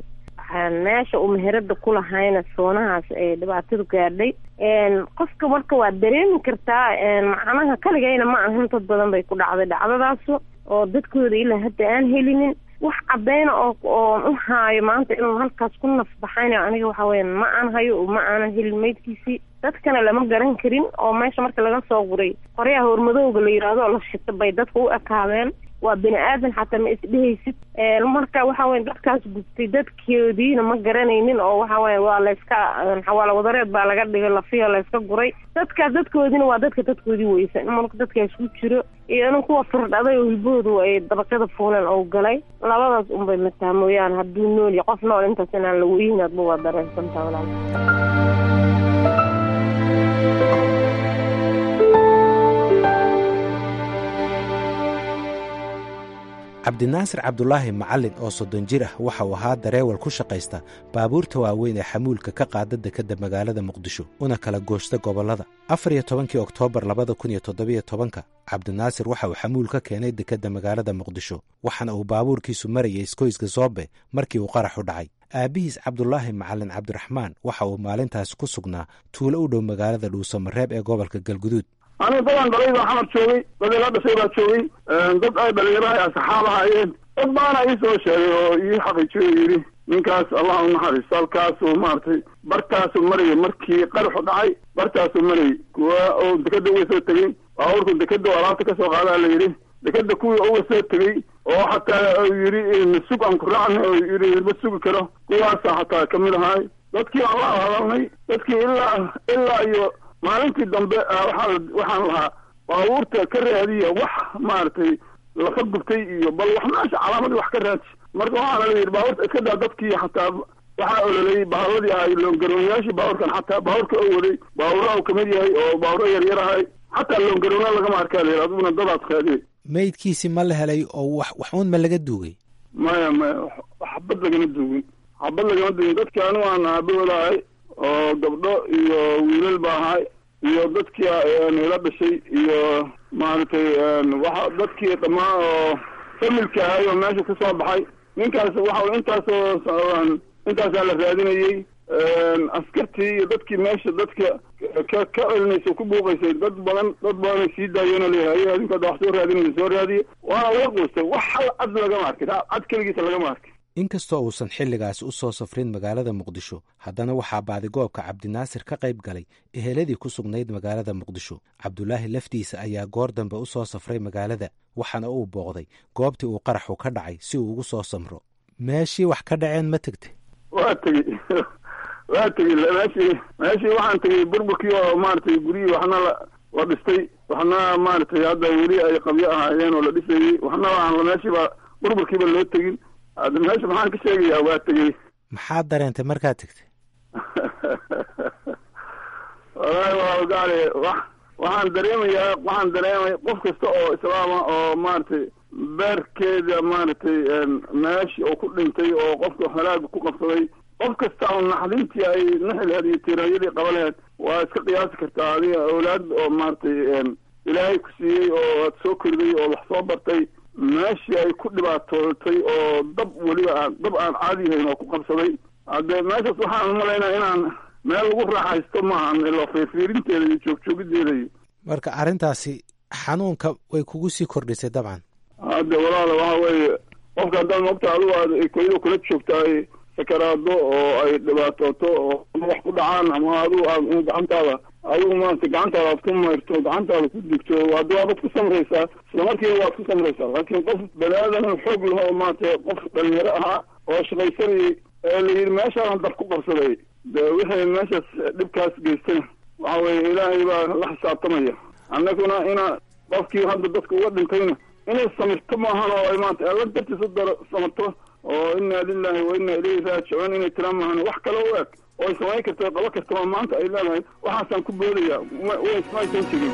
meesha uu meherada ku lahayna soonahaas ay dhibaatadu gaadhay qofka marka waad dareemi kartaa macnaha kaligayna ma ahan dad badan bay ku dhacday dhacdadaasu oo dadkooda ilaa hadda aan helinin wax cadayna oo oon u haayo maanta inuu halkaas ku nafbaxayna aniga waxa weya ma aan hayo ma aanan helin maydkiisii dadkana lama garan karin oo meesha marka laga soo guray qoryaha hormadowga la yidhaahdo oo la shita bay dadka u ekaadeen waa bini aadan xataa ma isdhehaysid marka waxa weye dadkaas gubtay dadkoodiina ma garanaynin oo waxa weye waa layska xawaalo wadareed baa laga dhigay lafiya layska guray dadkaas dadkoodiina waa dadka dadkoodii weysan marka dadkaas ku jiro iyo inin kuwa firdhaday oo hilbahoodu ay dabaqyada fuuleen oo galay labadaas unbay mataa mooyaane hadduu nool iyo qof nool intaas inaan la weynin adba waa dareensantaa walaal cabdinaasir cabdulaahi macallin oo soddon jir ah waxa uu ahaa dareewal ku shaqaysta baabuurta waaweyn ee xamuulka ka qaada dekedda magaalada muqdisho una kala gooshta gobollada afar iyo tobankii oktoobar labada kun iyo toddobiyo tobanka cabdinaasir waxa uu xamuul ka keenay dekedda magaalada muqdisho waxaana uu baabuurkiisu marayay iskoyska zoobe markii uu qaraxu dhacay aabbihiis cabdulaahi macallin cabdiraxmaan waxa uu maalintaasi ku sugnaa tuulo u dhow magaalada dhuusamareeb ee gobolka galguduud aniga dadaan dhalay baa xamar joogay dad ila dhashay baa joogay dad ay dhalinyaraha asxaab ahaayeen dad baana ii soo sheegay oo ii xaqiijiyo yidhi ninkaas allah u naxariisto halkaasuu maaragtay bartaasuu marayay markii qaraxu dhacay bartaasuu marayay kuwa oo dekeda uga soo tegey baabuurku dekeda oo alaabta kasoo qaadaa la yidhi dekeda kuwii uga soo tegey oo xataa yidhi masug aan ku raacna oo yidhi ma sugi karo kuwaasa xataa kamid ahaay dadkii aan la hadalnay dadkii ilaa ilaa iyo maalintii dambe waxaa waxaan lahaa baabuurta ka raadiya wax maaragtay lafa gubtay iyo bal wax meesha calaamadii wax ka raadi marka waxaana la yidhi baabuurta iska daa dadkii xataa waxaa ololayay baaburadii ahay loongaroonyaashii baabuurkan xataa baabuurka oo waday baabuuraha uu kamid yahay oo baabuuro yaryar ahay xataa loongaroona lagama arkaa la yidhi adiguna dadaad raadiye maydkiisi ma la helay oo wax wax uun ma laga duugay maya maya xabad lagama duugin xabad lagama duugin dadkii anigu aan aabahooda ahay oo gabdho iyo wiilal ba ahay iyo dadkii ila dhashay iyo maaragtay waxa dadkii dhammaan oo familka ahay oo meesha ka soo baxay ninkaas waxa intaasoo intaasaa la raadinayey askartii iyo dadkii meesha dadka ka ka celinaysa ku buuqaysay dad badan dad badanay sii daayeenoo leeyahay adinku hadda wax soo raadinaysa soo raadiye waana laga quustay wax hal cad lagama arkin cad keligiisa lagama arkin inkastoo uusan xilligaasi u soo safrin magaalada muqdisho haddana waxaa baadigoobka cabdinaasir ka qayb galay eheladii ku sugnayd magaalada muqdisho cabdulaahi laftiisa ayaa goor dambe u soo safray magaalada waxaana uu booqday goobtii uu qaraxu ka dhacay si uu ugu soo samro meeshii wax ka dhaceen ma tegtay waa tegey waa tegey meeshii meeshii waxaan tegey burburkii oo maaragtay guryihii waxna la la dhistay waxna maaragtay hadda weli ay qabyo ahaayeen oo la dhisayey waxna aan meeshiiba burburkiiba loo tegin hadda meesha maxaan ka sheegayaa waa tegey maxaad dareentay markaad tegtay wallaahi waa gaale wax waxaan dareemayaa waxaan dareemaya qof kasta oo islaama oo maaragtay beerkeeda maaragtay meeshii oo ku dhintay oo qofka halaaga ku qabsaday qof kasta oo naxdintii ay naxi laheed iyo tiiraanyadii qaba laheed waa iska qiyaasi kartaa adiga awlaad oo maaragtay ilaahay ku siiyey oo aad soo koriday oo wax soo bartay meeshii ay ku dhibaatootay oo dab weliba aan dab aan caadi yahayn oo ku qabsaday hadde meeshaas waxaan umalaynaa inaan meel lagu raaxaysto maahan ilo fiirfiirinteeda iyo joogjoogiddeeda iyo marka arrintaasi xanuunka way kugu sii kordhisay dabcan hadde walaala waxa weeye qofka haddaad moogta adigu aad koydo kula joogta ay sakaraado oo ay dhibaatooto oo wax ku dhacaan ama adigu aad gacantaada adigu maarata gacantaada aad ku mayrto gacantaada ku digto hadda waabad ku samraysaa isla markiiba waad ku samraysaa laakiin qof bani aadan xoog laho maarata qof dhalinyaro ahaa oo shaqaysanayay ee la yidhi meeshaan dab ku qabsaday de wixii meeshaas dhibkaas geystay waxa weeye ilaahay baa la xisaabtamaya annaguna ina qofkii hadda dadka uga dhintayna inay samirto maahan oo ay maanta alla dartiis u daro samirto oo inna lilahi wa inna ilayhi raajicuun inay tira maahan wax kale u eg oo ay samayn karta qabo kartaba maanta ay leedahay waxaasaan ku boodaya maysan jirin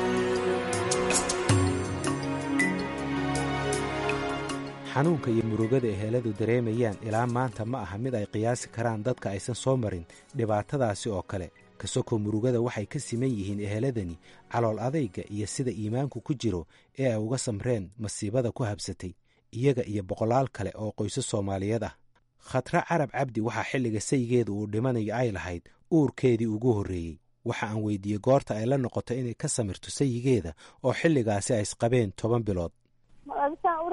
xanuunka iyo murugada eheladu dareemayaan ilaa maanta ma aha mid ay qiyaasi karaan dadka aysan soo marin dhibaatadaasi oo kale kasokoo murugada waxay ka siman yihiin eheladani calool adayga iyo sida iimaanku ku jiro ee ay uga samreen masiibada ku habsatay iyaga iyo boqolaal kale oo qoysas soomaaliyeed ah khatra carab cabdi waxaa xilliga saygeeda uu dhimanayo ay lahayd uurkeedii ugu horreeyey waxa aan weydiiyey goorta ay la noqoto inay ka samirto sayigeeda oo xilligaasi ay isqabeen toban bilood saan u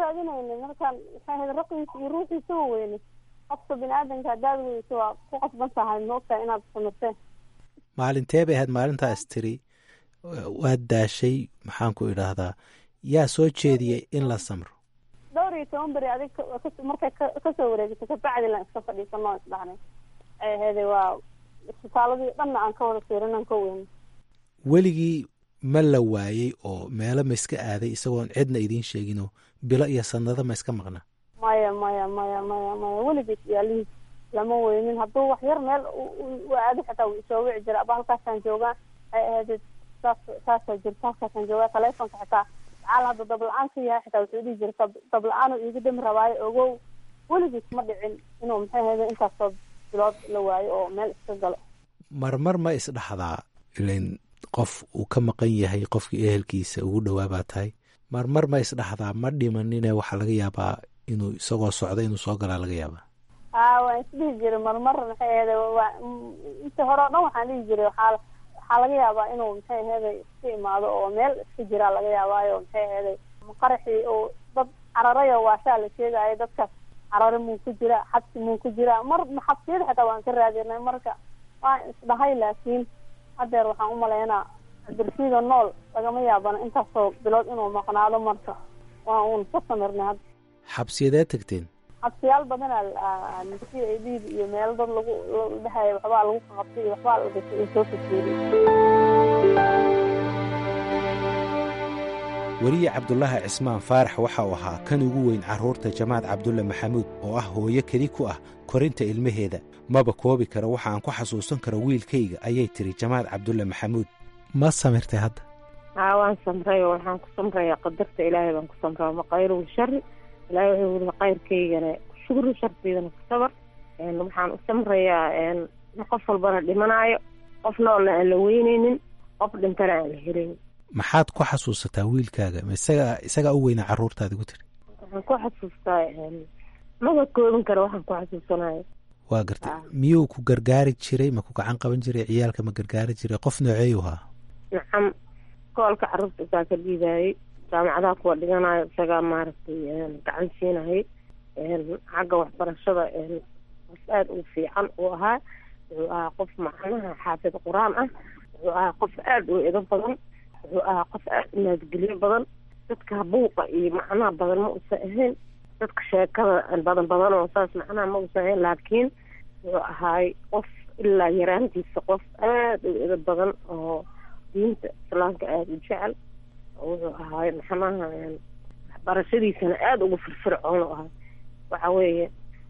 raadinayna markaan maxay ahayd raqiisa iyo ruuxiisa wa weyne qofka bini aadanka haddaad weyso waa ku qasban tahay ma ogtahay inaad samirteen maalintee bay ahayd maalintaas tiri waad daashay maxaan ku idhaahdaa yaa soo jeediyey in la samro dhowr iyo toban beri adig markay kasoo wareegto kabacdi lan iska fadhiisano o isdhahnay ay ahayday waa isbitaaladii dhanna aan ka wada fiirinan ka weyne weligii ma la waayey oo meelo ma iska aaday isagoon cidna idiin sheeginoo bilo iyo sanado ma iska maqna maya maya maya maya maya weligiis yaalihiis lama weynin hadduu wax yar meel u aado xitaa wuu isoo wici jira aba halkaasaan joogaa ay ahayd saas saasaa jirta halkaasaan joogaa taleefonka xitaa caal hadda dabla-aan ka yahay xitaa wuxuu dhihi jira dabla-aanu iiga dami rabaayo ogow weligiis ma dhicin inuu maxay ahayda intaasoo bilood la waayo oo meel iska galo marmar ma isdhaxdaa ilan qof uu ka maqan yahay qofkii ehelkiisa ugu dhowaa baa tahay marmar ma isdhaxdaa ma dhimanine waxaa laga yaabaa inuu isagoo socda inuu soo galaa laga yaabaa a waan isdhihi jiray marmar maxay ahayda waa inta hore o dhan waxaan dhihi jiray waxaa waxaa laga yaabaa inuu maxay ahayday iska imaado oo meel iska jiraa laga yaabaayo maxay ahayday qaraxii oo dad cararayo waashaa la sheegaayo dadkaas carare muu ku jira xabsi muu ku jira mar xabsiyada xitaa waan ka raadinay marka waan isdhahay laakiin hadeer waxaan umalaynaa abdirsiida nool lagama yaabana intaasoo bilood inuu maqnaado marka waa uun ka samirnay hadda xabsiyadee tagteen xabsiyaal badanaa c a d iyo meelo dad lagu dhahaya waxbaa lagu qabtay iyo waxbaa la gashay in soo fakeeriy weliye cabdulaahi cismaan faarax waxa uu ahaa kan ugu weyn carruurta jamaad cabdulle maxamuud oo ah hooyo keli ku ah korinta ilmaheeda maba koobi karo waxa aan ku xasuusan karo wiilkayga ayay tiri jamaad cabdulle maxamuud ma samirtay hadda haa waan samray oo waxaan ku samrayaa qadarta ilaahay baan ku samraa maqayru shari ilaahay wuxuu wili kayrkaygana shukru sharteydana ku sabar waxaan u samrayaa qof walbana dhimanaayo qof noolna aan la weyneynin qof dhintana aan la helayn maxaad ku xasuusataa wiilkaaga ma isaga isagaa u weynaa carruurtaadi ku tiri waxaan ku xasuustaa maba koobin kara waxaan ku xasuusanayo waa gartay miyuu ku gargaari jiray ma ku gacan qaban jiray ciyaalka ma gargaari jiray qof nooceeyu haa nacam koolka carruurta isaa ka dhiibaayey jaamacadaha kuwa dhiganayo isagaa maaragtay gacan siinayay xagga waxbarashada qof aada ugu fiican uu ahaa wuxuu ahaa qof macnaha xaafid qur-aan ah wuxuu ahaa qof aada u edo badan wuxuu ahaa qof aada u naadgelyo badan dadka buuqa iyo macnaha badan ma usan ahayn dadka sheekada badan badan oo saas macnaha ma usan ahayn laakiin wuxuu ahaay qof ilaa yaraantiisa qof aada u edo badan oo diinta islaamka aada u jecel wuxuu ahaay maxnaha waxbarashadiisana aada ugu firfircoon u ahaa waxa weeye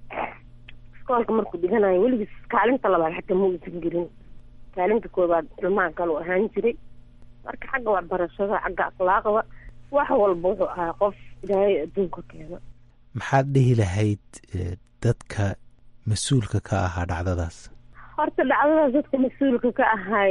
iskoolka markuu dhiganayo weligiis kaalinta labaad xataa ma uusan gelin kaalinta koobaad ilmaha kale u ahaan jiray marka xagga waxbarashada xagga akhlaaqda wax walba wuxuu ahaa qof ilaahay adduunka keena maxaad dhihi lahayd dadka mas-uulka ka ahaa dhacdadaas horta dhacdadaas dadka mas-uulka ka ahay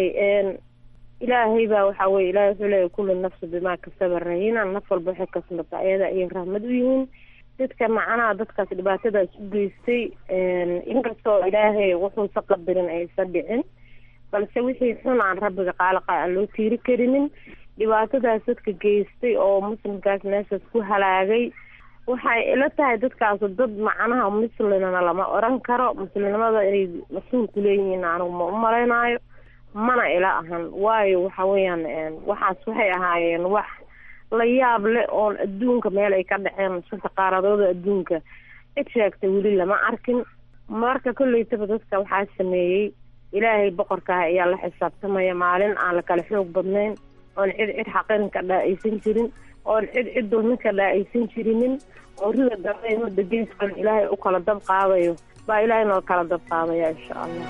ilaahay baa waxaa weye ilahay wuxuu leeyahy kulli nafsi bimaa kasaba rahina naf walba waxay kasbata ayada ayay rahmad u yihiin dadka macnaha dadkaas dhibaatadaas u geystay inkastoo ilaahay wuxuusa qadarin aysan dhicin balse wixii xun aan rabbiga qaalaqa aan loo tiiri karinin dhibaatadaas dadka geystay oo muslimkaas meeshaas ku halaagay waxay ila tahay dadkaas dad macnaha muslimna lama oran karo muslimnimada inay mas-uul ku leeyihiin anigu ma u malaynaayo mana ila ahan waayo waxa weeyaan waxaas waxay ahaayeen wax la yaab leh oon adduunka meel ay ka dhaceen shanta qaaradooda adduunka cid sheegtay weli lama arkin marka kolleytaba dadka waxaa sameeyey ilaahay boqorkaah ayaa la xisaabtamaya maalin aan la kala xoog badnayn oon cid cid xaqinka dhaa-aysan jirin oon cid cid dulminka dhaa-aysan jirinin oo rida dambe mudda geeskan ilaahay u kala dab qaadayo baa ilaahay noo kala dab qaadaya insha allah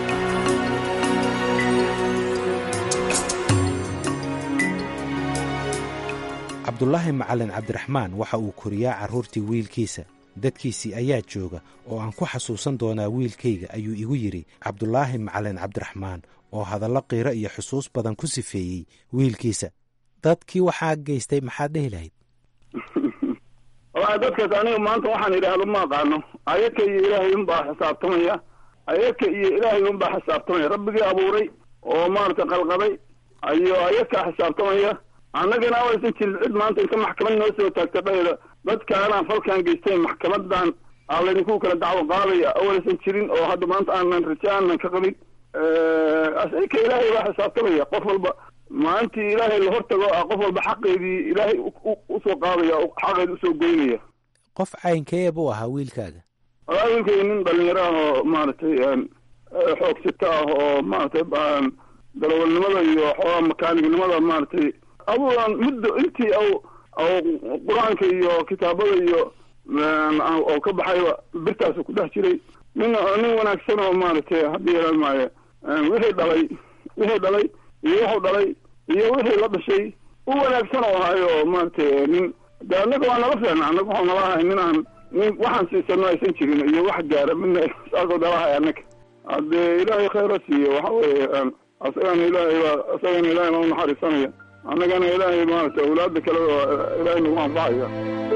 cabdulaahi macalin cabdiraxmaan waxa uu koriyaa carruurtii wiilkiisa dadkiisii ayaa jooga oo aan ku xasuusan doonaa wiilkayga ayuu igu yidhi cabdulaahi macalin cabdiraxmaan oo hadallo qiiro iyo xusuus badan ku sifeeyey wiilkiisa dadkii waxaa geystay maxaad dhehi lahayd wallaahi dadkaas aniga maanta waxaan idhaahdo ma aqaano ayaka iyo ilaahay unbaa xisaabtamaya ayaka iyo ilaahay unbaa xisaabtamaya rabbigii abuuray oo maaragtay qalqaday ayo ayakaa xisaabtamaya annagana awaysan jirin cid maanta inta maxkamad noo soo taagta dhahayda dadkaanaan falkan geysteen maxkamadan aa laydinku kala dacwo qaadaya awalsan jirin oo hadda maanta aanan raje aanan ka qabin asika ilaahay baa xisaabtamaya qof walba maalintii ilaahay la hortago a qof walba xaqeedii ilaahay usoo qaadaya xaqeedi usoo goynaya qof caynkee buu ahaa wiilkaaga walaa wiilkay nin dhalinyaro ah oo maaragtay xoogsito ah oo maaragtay dalawalnimada iyo xoogaa makaanignimada maaragtay aduan muddo intii aw aw qur-aanka iyo kitaabada iyo oo ka baxayba birtaasu ku dhex jiray nin nin wanaagsan oo maaragtay haddii yeelan maayo wixii dhalay wixii dhalay iyo wuxuu dhalay iyo wixii la dhashay u wanaagsan oo ahayo maaragtay nin de annaga waa nala feena annaga waxau nala ahay nin aan nin waxaan siisano aysan jirin iyo wax gaara midna saasoo nala ahay annaga haddee ilaahay khayra siiyo waxa weeye asagana ilaahay baa asagana ilaahay baa unaxariisanaya annagana ilaahay maaragtay awlaada kale oo ilaahay nagu anfacaya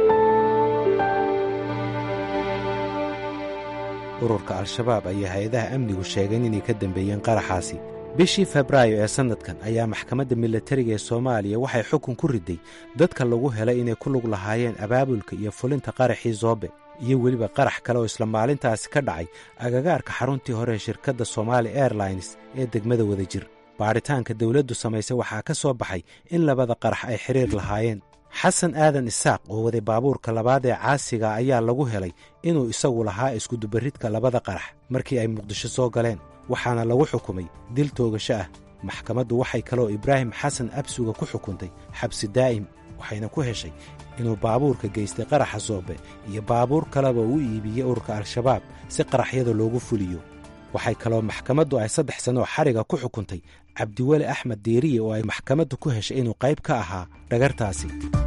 ururka al-shabaab ayaa hay-adaha amnigu sheegeen inay ka dambeeyeen qaraxaasi bishii febraayo ee sannadkan ayaa maxkamadda milatariga ee soomaaliya waxay xukun ku riday dadka lagu helay inay ku lug lahaayeen abaabulka iyo fulinta qaraxii zoobe iyo weliba qarax kale oo isla maalintaasi ka dhacay agagaarka xaruntii hore ee shirkadda somaali airlines ee degmada wadajir baadhitaanka dawladdu samaysay waxaa ka soo baxay in labada qarax ay xidhiir lahaayeen xasan aadan isaaq oo waday baabuurka labaad ee caasiga ayaa lagu helay inuu isagu lahaa iskudubarridka labada qarax markii ay muqdisho soo galeen waxaana lagu xukumay dil toogasho ah maxkamaddu waxay kaloo ibraahim xasan absuga ku xukuntay xabsi daa'im waxayna ku heshay inuu baabuurka geystay qaraxa soobe iyo baabuur kaleba u iibiyey ururka al-shabaab si qaraxyada loogu fuliyo waxay kaloo maxkamaddu ay saddex sanoo xariga ku xukuntay cabdiweli axmed diiriye oo ay maxkamaddu ku heshay inuu qayb ka ahaa dhagartaasi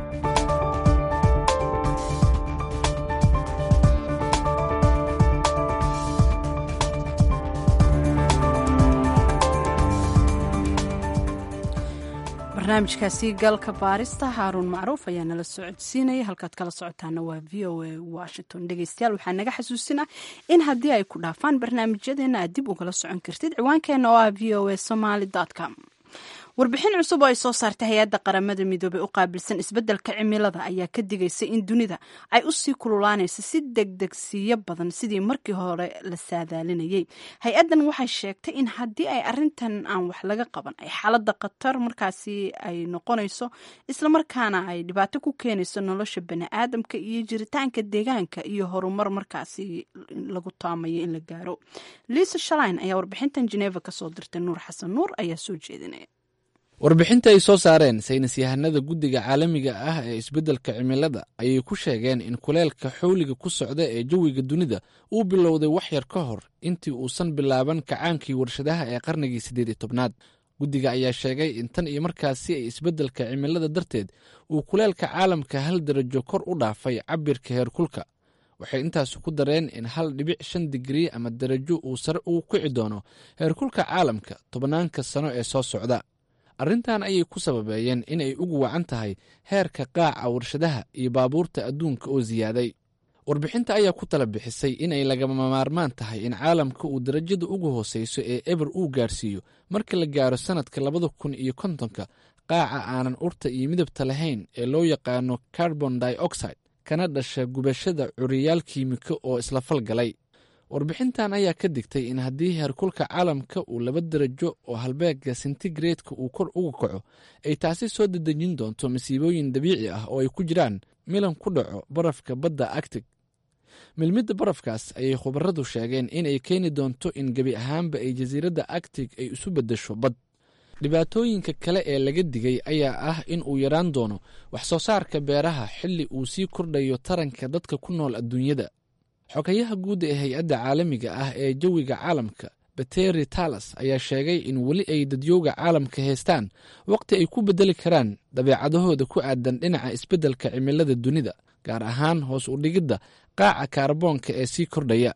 barnaamijkaasi galka baarista haaruun macruuf ayaa nala socodsiinaya halkaad kala socotaana waa v o a washington dhegeystayaal waxaa naga xasuusinah in haddii ay ku dhaafaan barnaamijyadeena aad dib ugala socon kartid ciwaankeena oo ah v o a somaly com warbixin cusub oo ay soo saartay hay-adda qaramada midoobey u qaabilsan isbeddelka cimilada ayaa ka digaysa in dunida ay usii kululaanayso si degdegsiiyo badan sidii markii hore la saadaalinayay hay-addan waxay sheegtay in haddii ay arintan aan wax laga qaban ay xaaladda khatar markaasi ay noqonayso islamarkaana ay dhibaato ku keenayso nolosha bani-aadamka iyo jiritaanka deegaanka iyo horumar markaasi lagu taamayo in la gaaro liisa shalain ayaa warbixintan geneva kasoo dirtay nuur xasan nuur ayaa soo jeedinaya warbixinta ay soo saareen saynis yahanada guddiga caalamiga ah ee isbeddelka cimilada ayay ku sheegeen in kuleelka xowliga ku socda ee jawiga dunida uu bilowday wax yar ka hor intii uusan bilaaban kacaankii warshadaha ee qarnigii siddeed iyo tobnaad guddiga ayaa sheegay in tan iyo markaasi ay isbeddelka cimilada darteed uu kuleelka caalamka hal darajo kor u dhaafay cabirka heerkulka waxay intaas ku dareen in hal dhibic shan digrii ama darajo uu sare ugu kici doono heerkulka caalamka tobnaanka sano ee soo socda arrintan ayay ku sababeeyeen in ay ugu wacan tahay heerka qaaca warshadaha iyo baabuurta adduunka oo siyaaday warbixinta ayaa ku tala bixisay inay lagama maarmaan tahay in caalamka uu darajada ugu hooseyso ee eber uu gaarsiiyo marka la gaaro sannadka labada kun iyo kontonka qaaca aanan urta iyo midabta lahayn ee loo yaqaano carbon dioxide kana dhasha gubashada curiyaal kiimiko oo isla falgalay warbixintan ayaa ka digtay in haddii heerkulka caalamka uu laba darajo oo halbeega sentigareedka uu kor uga kaco ay taasi soo dadejin doonto masiibooyin dabiici ah oo ay ku jiraan milan ku dhaco barafka badda actig milmidda barafkaas ayay khubaradu sheegeen in ay keeni doonto in gebi ahaanba ay jasiiradda actig ay isu beddesho bad dhibaatooyinka kale ee laga digay ayaa ah in uu yaraan doono wax soo saarka beeraha xilli uu sii kordhayo taranka dadka ku nool adduunyada xogayaha guud ee hay-adda caalamiga ah ee jawiga caalamka bateri talas ayaa sheegay in weli ay dadyooga caalamka haystaan waqti ay ku beddeli karaan dabeecadahooda ku aadan dhinaca isbeddelka cimilada dunida gaar ahaan hoos u dhigidda qaaca kaarboonka ee sii kordhaya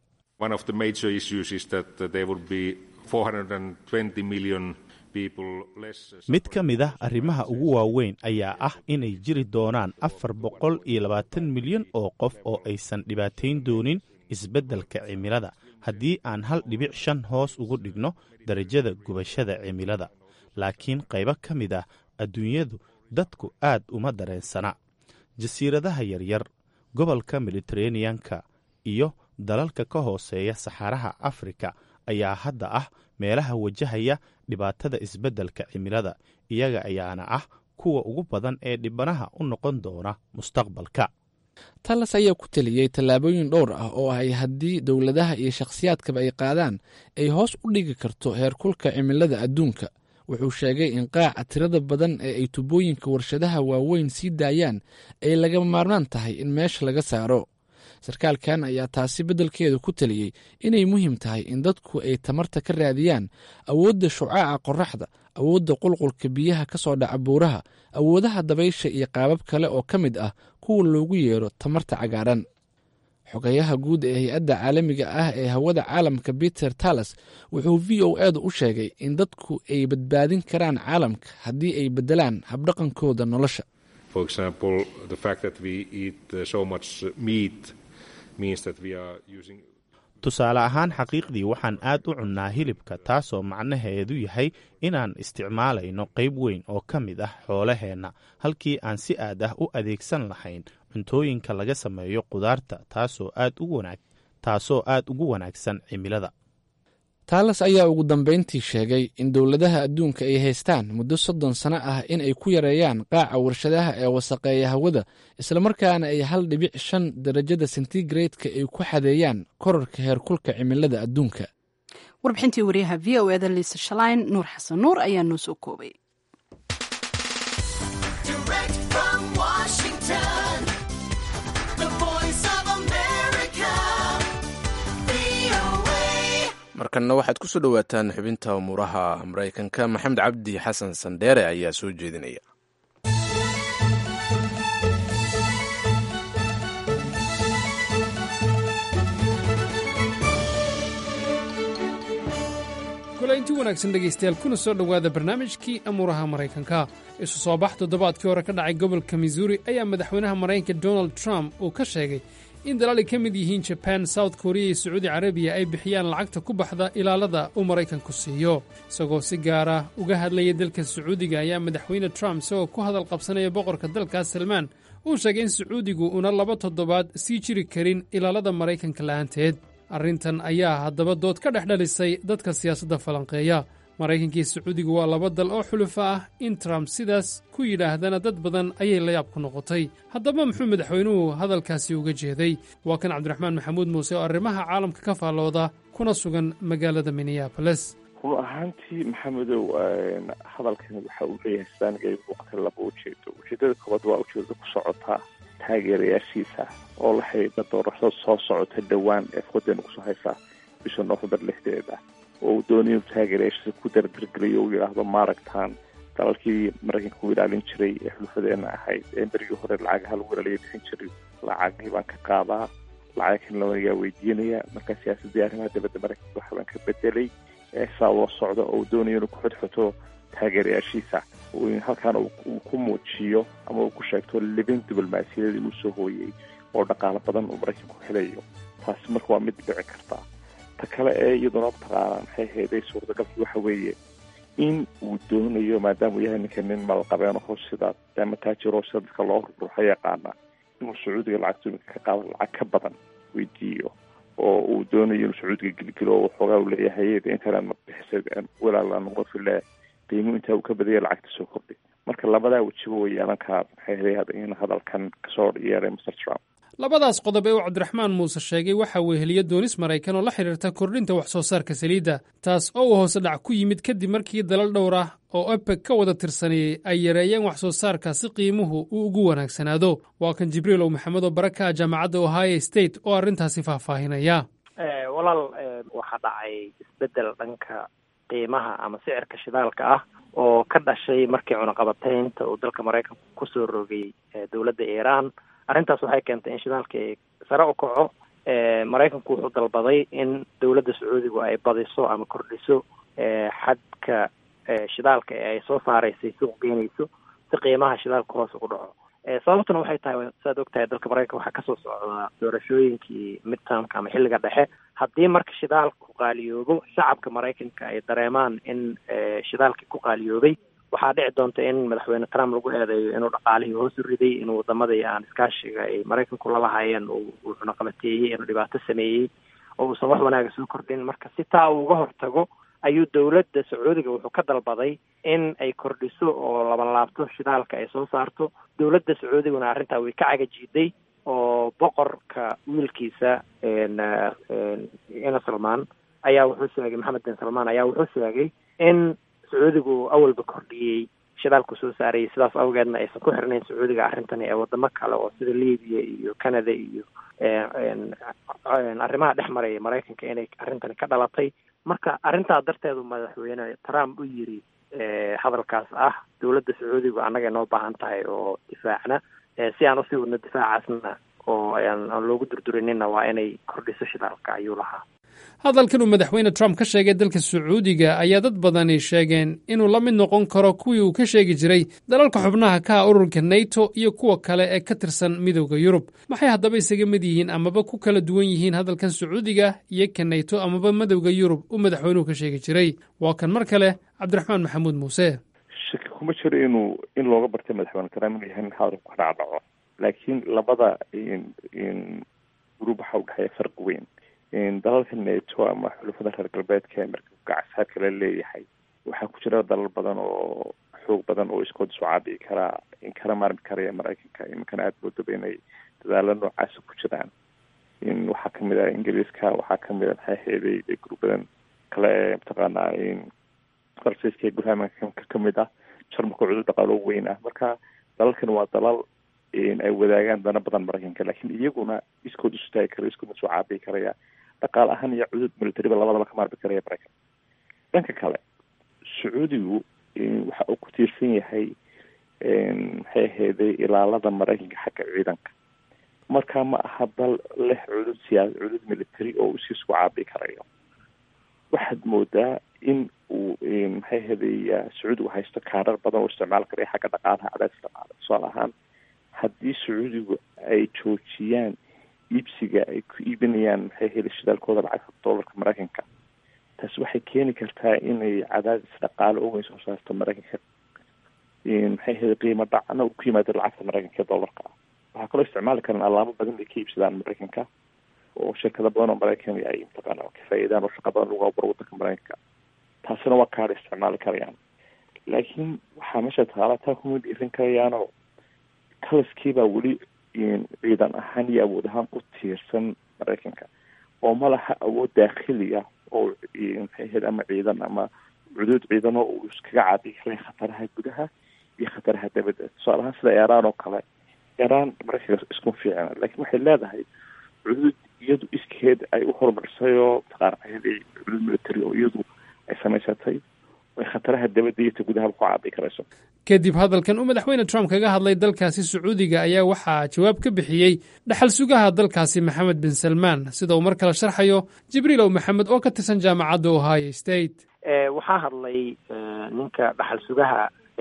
mid ka mid ah arrimaha ugu waaweyn ayaa ah inay jiri doonaan afar boqol iyo labaatan milyan oo qof oo aysan dhibaatayn doonin isbeddelka cimilada haddii aan hal dhibic shan hoos ugu dhigno darajada gubashada cimilada laakiin qaybo ka mid ah adduunyadu dadku aad uma dareensana jasiiradaha yaryar gobolka mediteraneanka iyo dalalka ka hooseeya saxaaraha afrika ayaa hadda ah meelaha wajahaya dhibaatada isbeddelka cimilada iyaga ayaana ah kuwa ugu badan ee dhibanaha u noqon doona mustaqbalka talas ayaa ku teliyey tallaabooyin dhowr ah oo ay haddii dowladaha iyo shakhsiyaadkaba ay qaadaan ay hoos u dhigi karto heerkulka cimilada adduunka wuxuu sheegay in qaaca tirada badan ee ay tubooyinka warshadaha waaweyn sii daayaan ay lagama maarmaan tahay in meesha laga saaro sarkaalkan ayaa taasi beddelkeedu ku teliyey inay muhiim tahay in dadku ay tamarta ka raadiyaan awoodda shucaaca qoraxda awoodda qulqulka biyaha ka soo dhaca buuraha awoodaha dabaysha iyo qaabab kale oo ka mid ah kuwa loogu yeero tamarta cagaaran xogayaha guud ee hay-adda caalamiga ah ee hawada caalamka peter tallas wuxuu v o edu u sheegay in dadku ay badbaadin karaan caalamka haddii ay beddelaan habdhaqankooda nolosha tusaale ahaan xaqiiqdii waxaan aad u cunnaa hilibka taasoo macnaheedu yahay inaan isticmaalayno qayb weyn oo ka mid ah xoolaheenna halkii aan si aad ah u adeegsan lahayn cuntooyinka laga sameeyo qudaarta taasoo aad ugu wanaagsan cimilada taalas ayaa ugu dambayntii sheegay in dowladaha adduunka ay haystaan muddo soddon sano ah in ay ku yareeyaan qaaca warshadaha ee wasaqeeya hawada islamarkaana ay hal dhibic shan darajada sentigrade-ka ay ku xadeeyaan korarka heerkulka cimilada adduunka warbixintii wariyaha v o eda liisa shalayn nuur xasan nuur ayaa noo soo koobay markanna waxaad ku soo dhowaataan xubinta umuuraha maraykanka maxamed cabdi xasan sandheere ayaa soo jeedinaya kulaynti wanaagsan dhegaystayaal kuna soo dhowaada barnaamijkii amuuraha maraykanka isu soo bax toddobaadkii hore ka dhacay gobolka missouri ayaa madaxweynaha maraykanka donald trump uu ka sheegay in dalaal ay ka mid yihiin jaban south korea iyo sacuudi carabiya ay bixiyaan lacagta ku baxda ilaalada uu maraykanku siiyo isagoo si gaara uga hadlaya dalka sacuudiga ayaa madaxweyne trump isagoo ku hadal qabsanaya boqorka dalkaas salmaan uu sheegay in sacuudigu una laba toddobaad sii jiri karin ilaalada maraykanka la'aanteed arrintan ayaa haddaba dood ka dhex dhalisay dadka siyaasadda falanqeeya maraykanka iyo sacuudiga waa laba dal oo xulufa ah in trump sidaas ku yidhaahdana dad badan ayay layaab ku noqotay haddaba muxuu madaxweynuhu hadalkaasi uga jeeday waa kan cabdiraxmaan maxamuud muuse oo arrimaha caalamka ka faallooda kuna sugan magaalada minneaboles run ahaantii maxamedow hadalkani waxa uu leeyahay saaniga ay muuqata laba ujeedo ujeedada koobaad waa ujeedada ku socotaa taageerayaashiisa oo la xidhiidha doorashada soo socota dhowaan ee fodeen kusoo haysaa bisha noofembar lixdeeda oo uu doonay inuu taageerayaashiisa ku dardargeliyo uu yidhaahdo maaragtaan dalalkii maraykanka u ilaalin jiray ee xulufadeena ahayd ee berigii hore lacagaha lagu ilaaliya bixin jiray lacagii baan ka qaadaa lacag kan lawanagaa weydiinaya marka siyaasadii arrimaha dibadda maraykanka waxa baan ka bedelay saa ula socda oo uu doonayo inuu ku xodxoto taageerayaashiisa halkaana uu ku muujiyo ama uu ku sheegto libin diblomaasiyadeed inuu soo hooyey oo dhaqaalo badan uu maraykanku helayo taasi marka waa mid dhici karta ta kale ee iyaduna mataqaanaa maxay hayday suurtagalkii waxa weeye in uu doonayo maadaama uu yahay ninka nin malqabeen oo sida ama taajiro sida dadka loo ruruxa yaqaana inuu sacuudiga lacagta iminka ka qaado lacag ka badan weydiiyo oo uu doonayo inuu sacuudiga gelgelo oo waxoogaa uu leeyahay intanan mabixisa walaalaan noqon file qiimu intaa uu ka badaya lacagta soo kordhay marka labadaa wejiba way yeelan karaa maxay haday in hadalkan kasoo yeeray mr trump labadaas qodob ee uu cabdiraxmaan muuse sheegay waxa uu heliyo doonis maraykan oo la xidhiirta kordhinta wax soo saarka saliidda taas oo uu hoose dhac ku yimid kadib markii dalal dhowr ah oo ebeg ka wada tirsanayey ay yareeyeen wax soo saarka si qiimuhu uu ugu wanaagsanaado waa kan jibriilow maxamed oo baraka jaamacadda ohio state oo arrintaasi faahfaahinaya walaal waxaa dhacay isbeddel dhanka qiimaha ama sicirka shidaalka ah oo ka dhashay markii cunaqabataynta uu dalka maraykanku kusoo rogay dowladda iiraan arrintaas waxay keentay in shidaalka sare u kaco maraykanku wuxuu dalbaday in dowladda sacuudigu ay badiso ama kordhiso xadka shidaalka ee ay soo saaraysay suuq geynayso si qiimaha shidaalka hoos ugu dhaco sababtuna waxay tahay saad og tahay dalka maraykanka waxaa kasoo socdaa doorashooyinkii midtermka ama xilliga dhexe haddii marka shidaalku qaaliyoobo shacabka maraykanka ay dareemaan in shidaalkii ku qaaliyoobay waxaa dhici doonta in madaxweyne trump lagu eedeeyo inuu dhaqaalihii hoos u riday inuu wadamadii aan iskaashiga ay maraykanku la lahaayeen uu cunaqabateeyey inuu dhibaato sameeyey oo uusan wax wanaaga soo kordhin marka si taa uu uga hortago ayuu dowladda sacuudiga wuxuu ka dalbaday in ay kordhiso oo labanlaabto shidaalka ay soo saarto dowladda sacuudiguna arrintaa way ka cagajiiday oo boqorka wiilkiisa ina salmaan ayaa wuxuu sheegay maxamed bin salmaan ayaa wuxuu sheegay in sacuudigu awalba kordhiyey shidaalku soo saarayay sidaas awgeedna aysan ku xirnayn sacuudiga arrintani ee wadamo kale oo sida libiya iyo canada iyo arrimaha dhex maraya maraykanka inay arrintani ka dhalatay marka arrintaa darteedu madaxweyne trump u yiri hadalkaas ah dowladda sacuudigu annaga inoo baahan tahay oo difaacna si aan usii wadno difaacaasna oo aan loogu durdurinina waa inay kordhiso shidaalka ayuu lahaa hadalkan uu madaxweyne trump ka sheegay dalka sacuudiga ayaa dad badani sheegeen inuu la mid noqon karo kuwii uu ka sheegi jiray dalalka xubnaha ka ah ururka nato iyo kuwa kale ee ka tirsan midowda yurub maxay haddaba isaga mid yihiin amaba ku kala duwan yihiin hadalkan sacuudiga iyo ka nato amaba midowda yurub uu madaxweynuhu ka sheegi jiray waa kan mar kale cabdiraxmaan maxamuud muuse shaki kuma jiro inuu in looga bartay madaxweyne trump inuu yahay nin hadalku ka dhacdhaco laakiin labada gruub waxaa udhexeeya farqi weyn dalalka nato ama xulufada reer galbeedka ee marka gacasaadka la leeyahay waxaa ku jira dalal badan oo xoog badan oo iskood isu caabici karaa in kala maarmi karaya maraykanka iminkana aada moodaba inay dadaalo noocaasa ku jiraan in waxaa kamid ah ingiriiska waxaa kamid a maxay heeday gruub badan kale ee mataqaanaa farsaiska gurhamanka kamid ah jarmalka cudur dhaqaalo weyn ah marka dalalkan waa dalal ay wadaagaan dana badan maraykanka laakiin iyaguna iskood isu taagi kara iskoodna isu caabici karaya dhaqaal ahaan iyo cudud militariba labadaba ka maarmi karaya maraykan dhanka kale sacuudigu waxa uu ku tiirsan yahay maxay ahayday ilaalada maraykanka xagga ciidanka marka ma aha dal leh cudud siyaa cudud military oo uu siisku caabici karayo waxaad moodaa in uu maxay ahayday sacuudigu haysto kaarar badan oo isticmaal karaya xagga dhaqaalaha cadaadis dhaqaale tusaale ahaan haddii sacuudigu ay joojiyaan iibsiga ay ku iibinayaan maxay heli shidaalkooda lacagta dollarka maraykanka taasi waxay keeni kartaa inay cadaadis dhaqaale oo weyn soo saarto maraykanka maxay heli qiimo dhacna uu ku yimaado lacagta maraykanka ee dollarka ah waxaa kaloo isticmaali karaan alaabo badan ay ka iibsadaan maraykanka oo shirkado badan oo maraykan ay mataqaana ka faa'iidaan oo shaqa badan lagu aburo wadanka maraykanka taasina waa kaadha isticmaali karayaan laakiin waxaa meesha taala taa kuma dhiirin karayaanoo kalaskiibaa weli ciidan ahaan iyo awood ahaan u tiirsan maraykanka oo ma laha awood daakhiliya oo maxay ahayd ama ciidan ama cuduud ciidan oo uu iskaga caabi karay khataraha gudaha iyo khataraha dabadda tusaale ahaan sida iiraan oo kale iiraan maraykanka isku fiicna laakiin waxay leedahay cuduud iyadu iskeed ay u horumarisay oo mataqaana cuduud military oo iyadu ay samaysatay ay khataraha dabadda iyo ta gudahaba ku caabi karayso kadib hadalkan uu madaxweyne trump kaga hadlay dalkaasi sacuudiga ayaa waxaa jawaab ka bixiyey dhaxal sugaha dalkaasi maxamed bin salmaan sida uu mar kale sharxayo jibriilow maxamed oo ka tirsan jaamacadda ohio state waxaa hadlay ninka dhaxal sugaha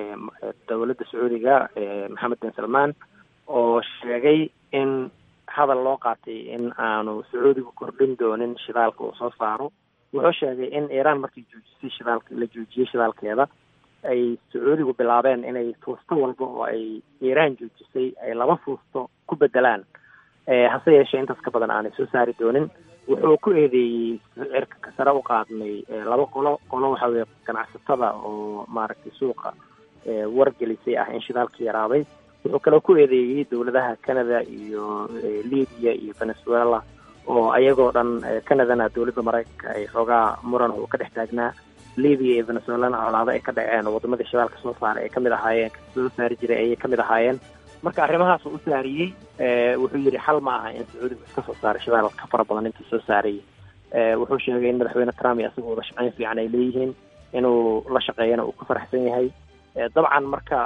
dowladda sacuudiga maxamed bin salmaan oo sheegay in hadal loo qaatay in aanu sacuudigu kordhin doonin shidaalka uu soo saaro wuxuu sheegay in iiraan markii joojisay shidaalka la joojiyey shidaalkeeda ay sacuudigu bilaabeen inay fuusto walba oo ay iiraan joojisay ay laba fuusto ku bedelaan hase yeeshee intaas ka badan aanay soo saari doonin wuxuu ku eedeeyey cirka sare u qaadnay laba qolo qolo waxa weye ganacsatada oo maaragtay suuqa wargelisay ah in shidaalka yaraaday wuxuu kaloo ku eedeeyey dowladaha canada iyo libiya iyo venezuela oo ayagoo dhan canadana dowladda maraykanka ay xoogaa muran uu ka dhex taagnaa libiya iyo venezuelana colaado ay ka dhaceen oo wadamadii shidaalka soo saaray ay kamid ahaayeen soo saari jiray ayay kamid ahaayeen marka arrimahaas uu u saariyey wuxuu yidhi xal ma aha in sacuudigu iska soo saaray shidaal ka fara badan intuu soo saarayay wuxuu sheegay in madaxweyne trump iyo isagu wada shaqayn fiican ay leeyihiin inuu la shaqeeyana uu ku faraxsan yahay dabcan marka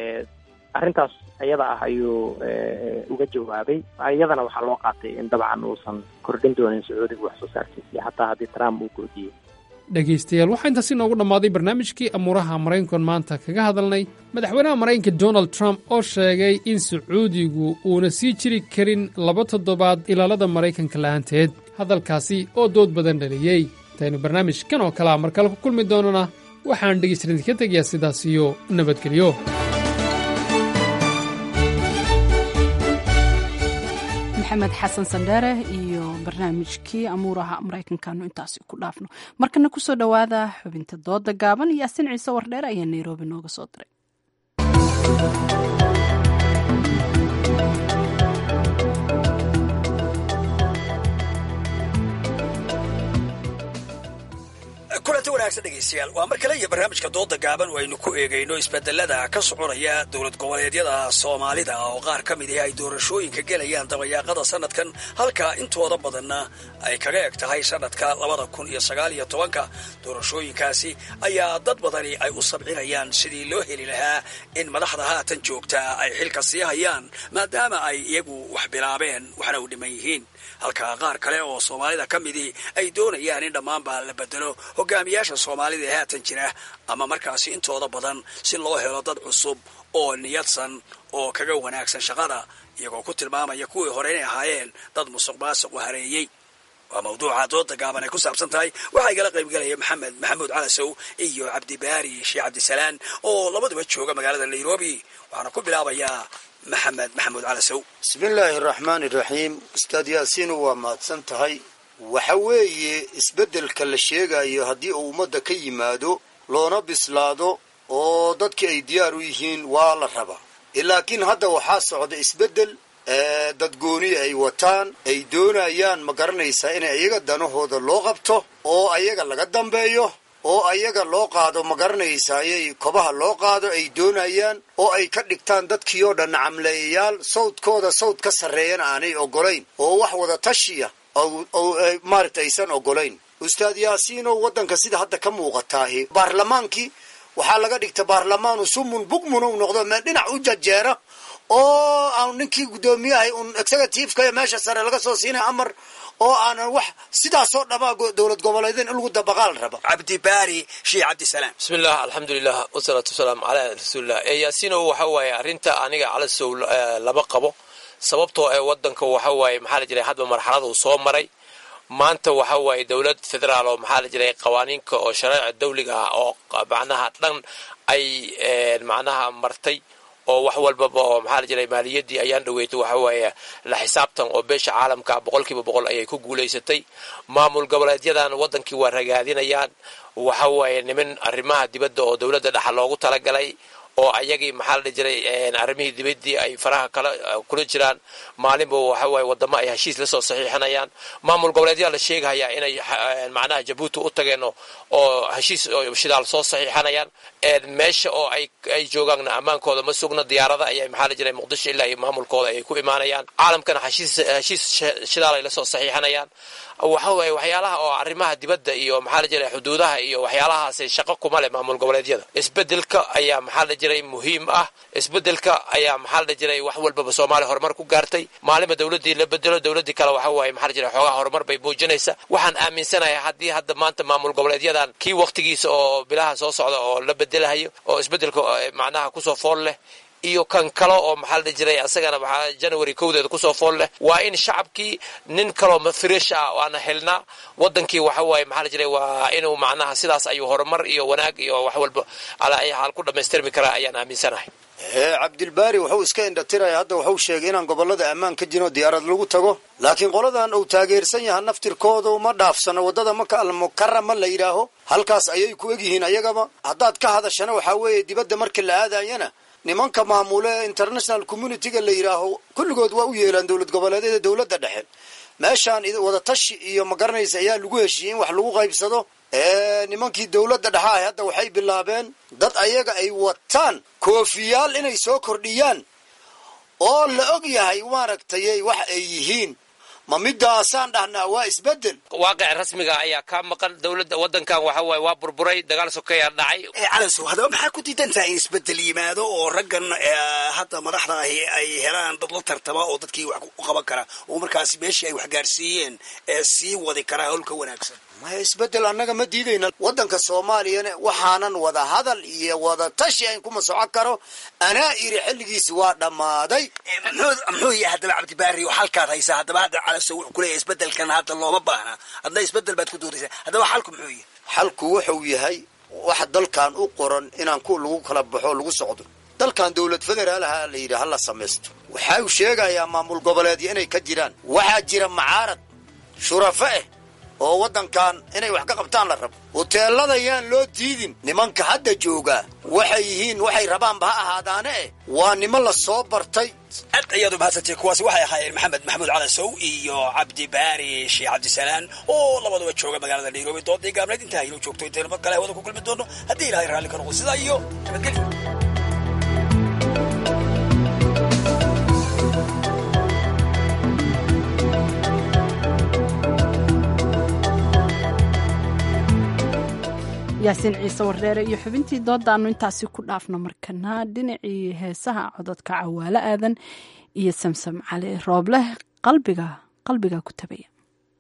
arrintaas iyada ah ayuu uga jawaabay iyadana waxaa loo qaatay in dabcan uusan kordhin doonin sacuudiga wax soo saarkiisa xataa haddii trump uu goodiyey dhegaystayaal waxaa intaasi noogu dhammaaday barnaamijkii amuuraha maraykankan maanta kaga hadalnay madaxweynaha maraykanka donald trump oo sheegay in sacuudigu uuna sii jiri karin laba toddobaad ilaalada maraykanka la'aanteed hadalkaasi oo dood badan dhaliyey intaynu barnaamijkan oo kalea mar kale ku kulmi doonana waxaan dhegaystayaal idinka tegayaa sidaas iyo nabadgelyo maxamed xasan sandheere iyo barnaamijkii amuuraha maraykankaanu intaasi ku dhaafno markana kusoo dhowaada xubinta dooda gaaban yaasin ciise wardheer ayaa nairobi nooga soo diray kulanti wanaagsan dhegaystayaal waa mar kale iyo barnaamijka dooda gaaban oo aynu ku eegayno isbedelada ka soconaya dowlad goboleedyada soomaalida oo qaar ka mid ah ay doorashooyinka gelayaan dabayaaqada sanadkan halka intooda badanna ay kaga eg tahay sanadka labada kun iyo sagaal iyo tobanka doorashooyinkaasi ayaa dad badani ay u sabcinayaan sidii loo heli lahaa in madaxda haatan joogtaa ay xilka sii hayaan maadaama ay iyagu wax bilaabeen waxna u dhiman yihiin halka qaar kale oo soomaalida ka midii ay doonayaan in dhammaanba la bedelo hogaamiyaasha soomaalida ee haatan jira ama markaasi intooda badan si loo helo dad cusub oo niyadsan oo kaga wanaagsan shaqada iyagoo ku tilmaamaya kuwii hore inay ahaayeen dad musuq maasuq u hareeyey waa mawduuca dooda gaaban ay ku saabsan tahay waxaa igala qaybgelaya maxamed maxamuud calasow iyo cabdibaari sheekh cabdisalaan oo labaduba jooga magaalada nairobi waxaana ku bilaabayaa maxamed maxamuud calasow bismillaahi araxmaani iraxiim ustaad yaasiinu waa mahadsan tahay waxa weeye isbeddelka la sheegayo haddii uu ummadda ka yimaado loona bislaado oo dadkii ay diyaar u yihiin waa la rabaa laakiin hadda waxaa socda isbeddel dadgooni ay wataan ay doonayaan ma garanaysaa in ayaga danahooda loo qabto oo ayaga laga dambeeyo oo ayaga loo qaado ma garanaysaa ayay kobaha loo qaado ay doonayaan oo ay ka dhigtaan dadkii oo dhan camleeyayaal sawdkooda sawd ka sarreeyana aanay ogolayn oo wax wada tashiya maaragta aysan ogolayn ustaad yaasiinow waddanka sida hadda ka muuqataahi baarlamaankii waxaa laga dhigta baarlamaanu sumun bugmun u noqdo meel dhinac u jajeera oo aan ninkii guddoomiyahay un executiveka meesha sare laga soo siinay amar oo aanan wax sidaasoo dhamaa dowlad goboleedeen in lagu dabaqaal raba cabdibaari sheekh cabdisalaam bismillah alxamdulilah wasalaatu wasalaamu calaa rasuulillah yaasiinow waxa waaye arrinta aniga calasow lama qabo sababtoo ee wadanka waxa waaye maxaa la jiray hadba marxalada uu soo maray maanta waxa waaye dowlad federaal oo maxaa la jiray qawaaniinka oo shareeca dawliga ah oo macnaha dhan ay macnaha martay oo wax walbaba oo maxaa la jiray maaliyaddii ayaan dhaweeytay waxa waaye la xisaabtan oo beesha caalamka boqolkiiba boqol ayay ku guulaysatay maamul goboleedyadan wadankii waa ragaadinayaan waxa waaye niman arrimaha dibadda oo dowladda dhexa loogu talagalay oo ayagii maxaa la dhihi jiray arrimihii dibaddii ay faraha kala kula jiraan maalinba waxa waaye wadamo ay heshiis lasoo saxiixinayaan maamul goboleedyaa la sheegahayaa inay macnaha jabuuti u tageen oo heshiis shidaal soo saxiixanayaan meesha oo ay ay joogaanna ammaankooda ma sugna diyaarada ayay maxaa la jiray muqdisho ilaa iyo maamulkooda ayay ku imaanayaan caalamkana heshiis heshiis shidaal ay lasoo saxiixanayaan waxa waaye waxyaalaha oo arrimaha dibadda iyo maxaa la jiray xuduudaha iyo waxyaalahaasi shaqo kuma leh maamul goboleedyada isbedelka ayaa maxaa la jiray muhiim ah isbedelka ayaa maxaa la jiray wax walbaba soomaaliya horumar ku gaartay maalinba dowladdii la bedelo dowladdii kale waxa waaye maxaa la jiray xoogaha horumar bay muujinaysa waxaan aaminsanahay haddii hadda maanta maamul goboleedyadan kii waqtigiisa oo bilaha soo socda oo la bedelahayo oo isbedelka macnaha kusoo fool leh iyo kan kale oo maxaa la jiray asagana maxaa january kowdeeda kusoo fool leh waa in shacabkii nin kaloo fresh ah waana helnaa wadankii waxa waaye maxaa la jiray waa inuu macnaha sidaas ayuu horumar iyo wanaag iyo wax walba alaa ay xaal ku dhammaystirmi karaa ayaan aaminsanahay cabdilbaari wuxuu iska indhatiraya hadda wuxuu sheegay inaan gobolada ammaan ka jirin oo diyaarad lagu tago laakiin qoladan uu taageersan yaha naftirkooda uma dhaafsano waddada maka almukarama la yidhaaho halkaas ayay ku egyihiin ayagaba haddaad ka hadashana waxaa weeye dibadda marka la aadayana nimanka maamule international communityga la yidhaaho kulligood waa u yeelaan dowlad goboleedyada dowladda dhexe meeshaan wadatashi iyo ma garanaysa ayaa lagu heshiiyey in wax lagu qaybsado nimankii dowladda dhexa ahy hadda waxay bilaabeen dad ayaga ay wataan koofiyaal inay soo kordhiyaan oo la og yahay maaragtay wax ay yihiin ma midaasaan dhahnaa waa isbedel waaqic rasmiga ayaa kaa maqan dowladda wadankan waxa waaye waa burburay dagaal sokeeyaa dhacay calansow haddaba maxaa ku diidan tahay in isbedel yimaado oo raggan hadda madaxda ahi ay helaan dad la tartama oo dadkii wax u qaban kara oo markaasi meeshii ay wax gaarsiiyeen ee sii wadi karaa howlka wanaagsan maya isbedel annaga ma diidayna waddanka soomaaliyana waxaanan wada hadal iyo wada tashi ayn kuma socon karo anaa iri xilligiisi waa dhammaaday muxuu yahay haddaba cabdibaari oo halkaad haysaa haddaba hadda calaso wuxuu kuleeyahay isbedelkan hadda looma baahna hadna isbedel baad ku doodaysaa haddaba xalku muxuu yahay xalku wuxuu yahay waxa dalkan u qoran inaan ku lagu kala baxo lagu socdo dalkan dowlad federaalaha la yidhi hala samaysto waxa uu sheegayaa maamul goboleedyo inay ka jiraan waxaa jira macaarad shurafo ah oo waddankan inay wax ka qabtaan la rabo huteelada yaan loo diidin nimanka hadda joogaa waxay yihiin waxay rabaanba ha ahaadaane eh waa niman la soo bartay aad ayaad u mahadsantay kuwaasi waxay ahaayeen maxamed maxamuud calasow iyo cabdi baari sheekh cabdisalaan oo labaduba jooga magaalada nairobi doodii gaabneed intaa inuu joogto intaynu mar kale hawada ku kulmi doono haddii ilahay raalli ka noqo sidaa iyo nabadgelyo yaasiin ciise wardheere iyo xubintii doodaanu intaasi ku dhaafno markana dhinacii heesaha cododka cawaalo aadan iyo samsam cali roobleh qalbiga qalbiga ku tabaya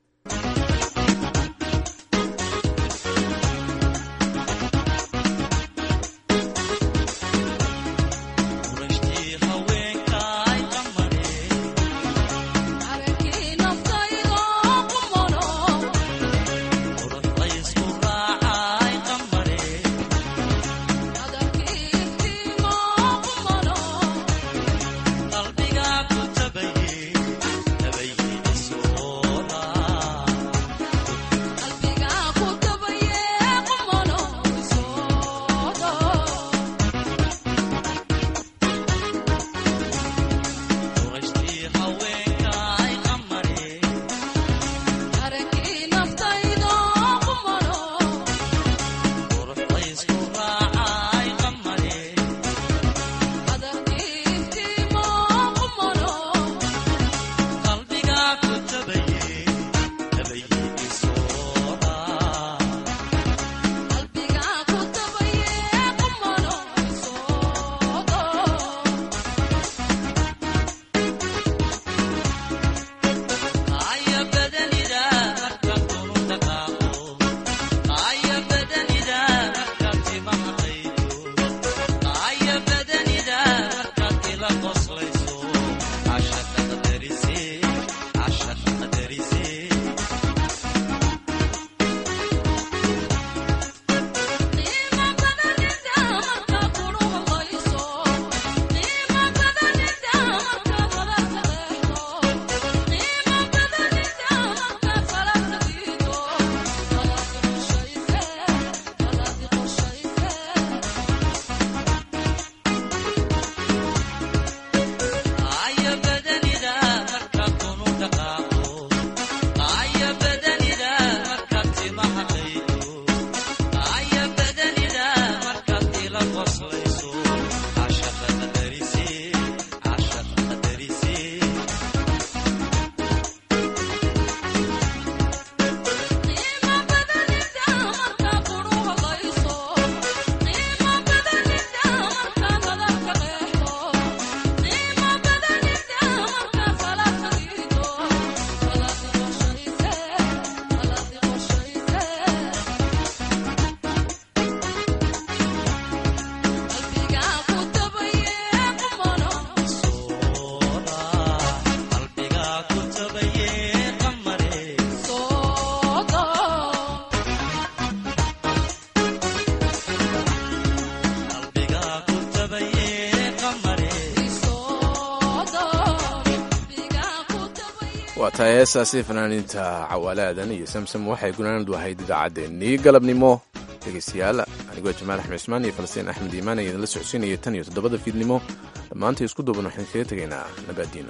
waa tahay heesaasi fanaaniinta cawaalaadan iyo samsam waxay gunaanadu ahayd idaacaddeenii galabnimo dhegaystayaal anigoo jamaal axmed cismaan iyo falastiin axmed iimaan ayaa idinla socodsiinaya tan iyo toddobada fiidnimo dhammaanta isku duuban waxaan kaga tegaynaa nabaadiino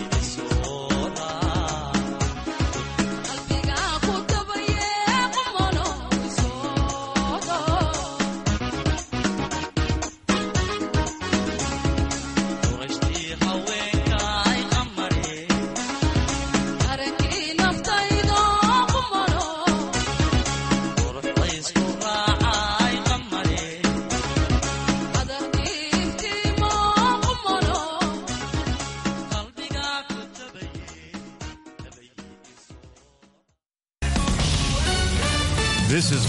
Qalbiga ku tabaye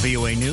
VOA News.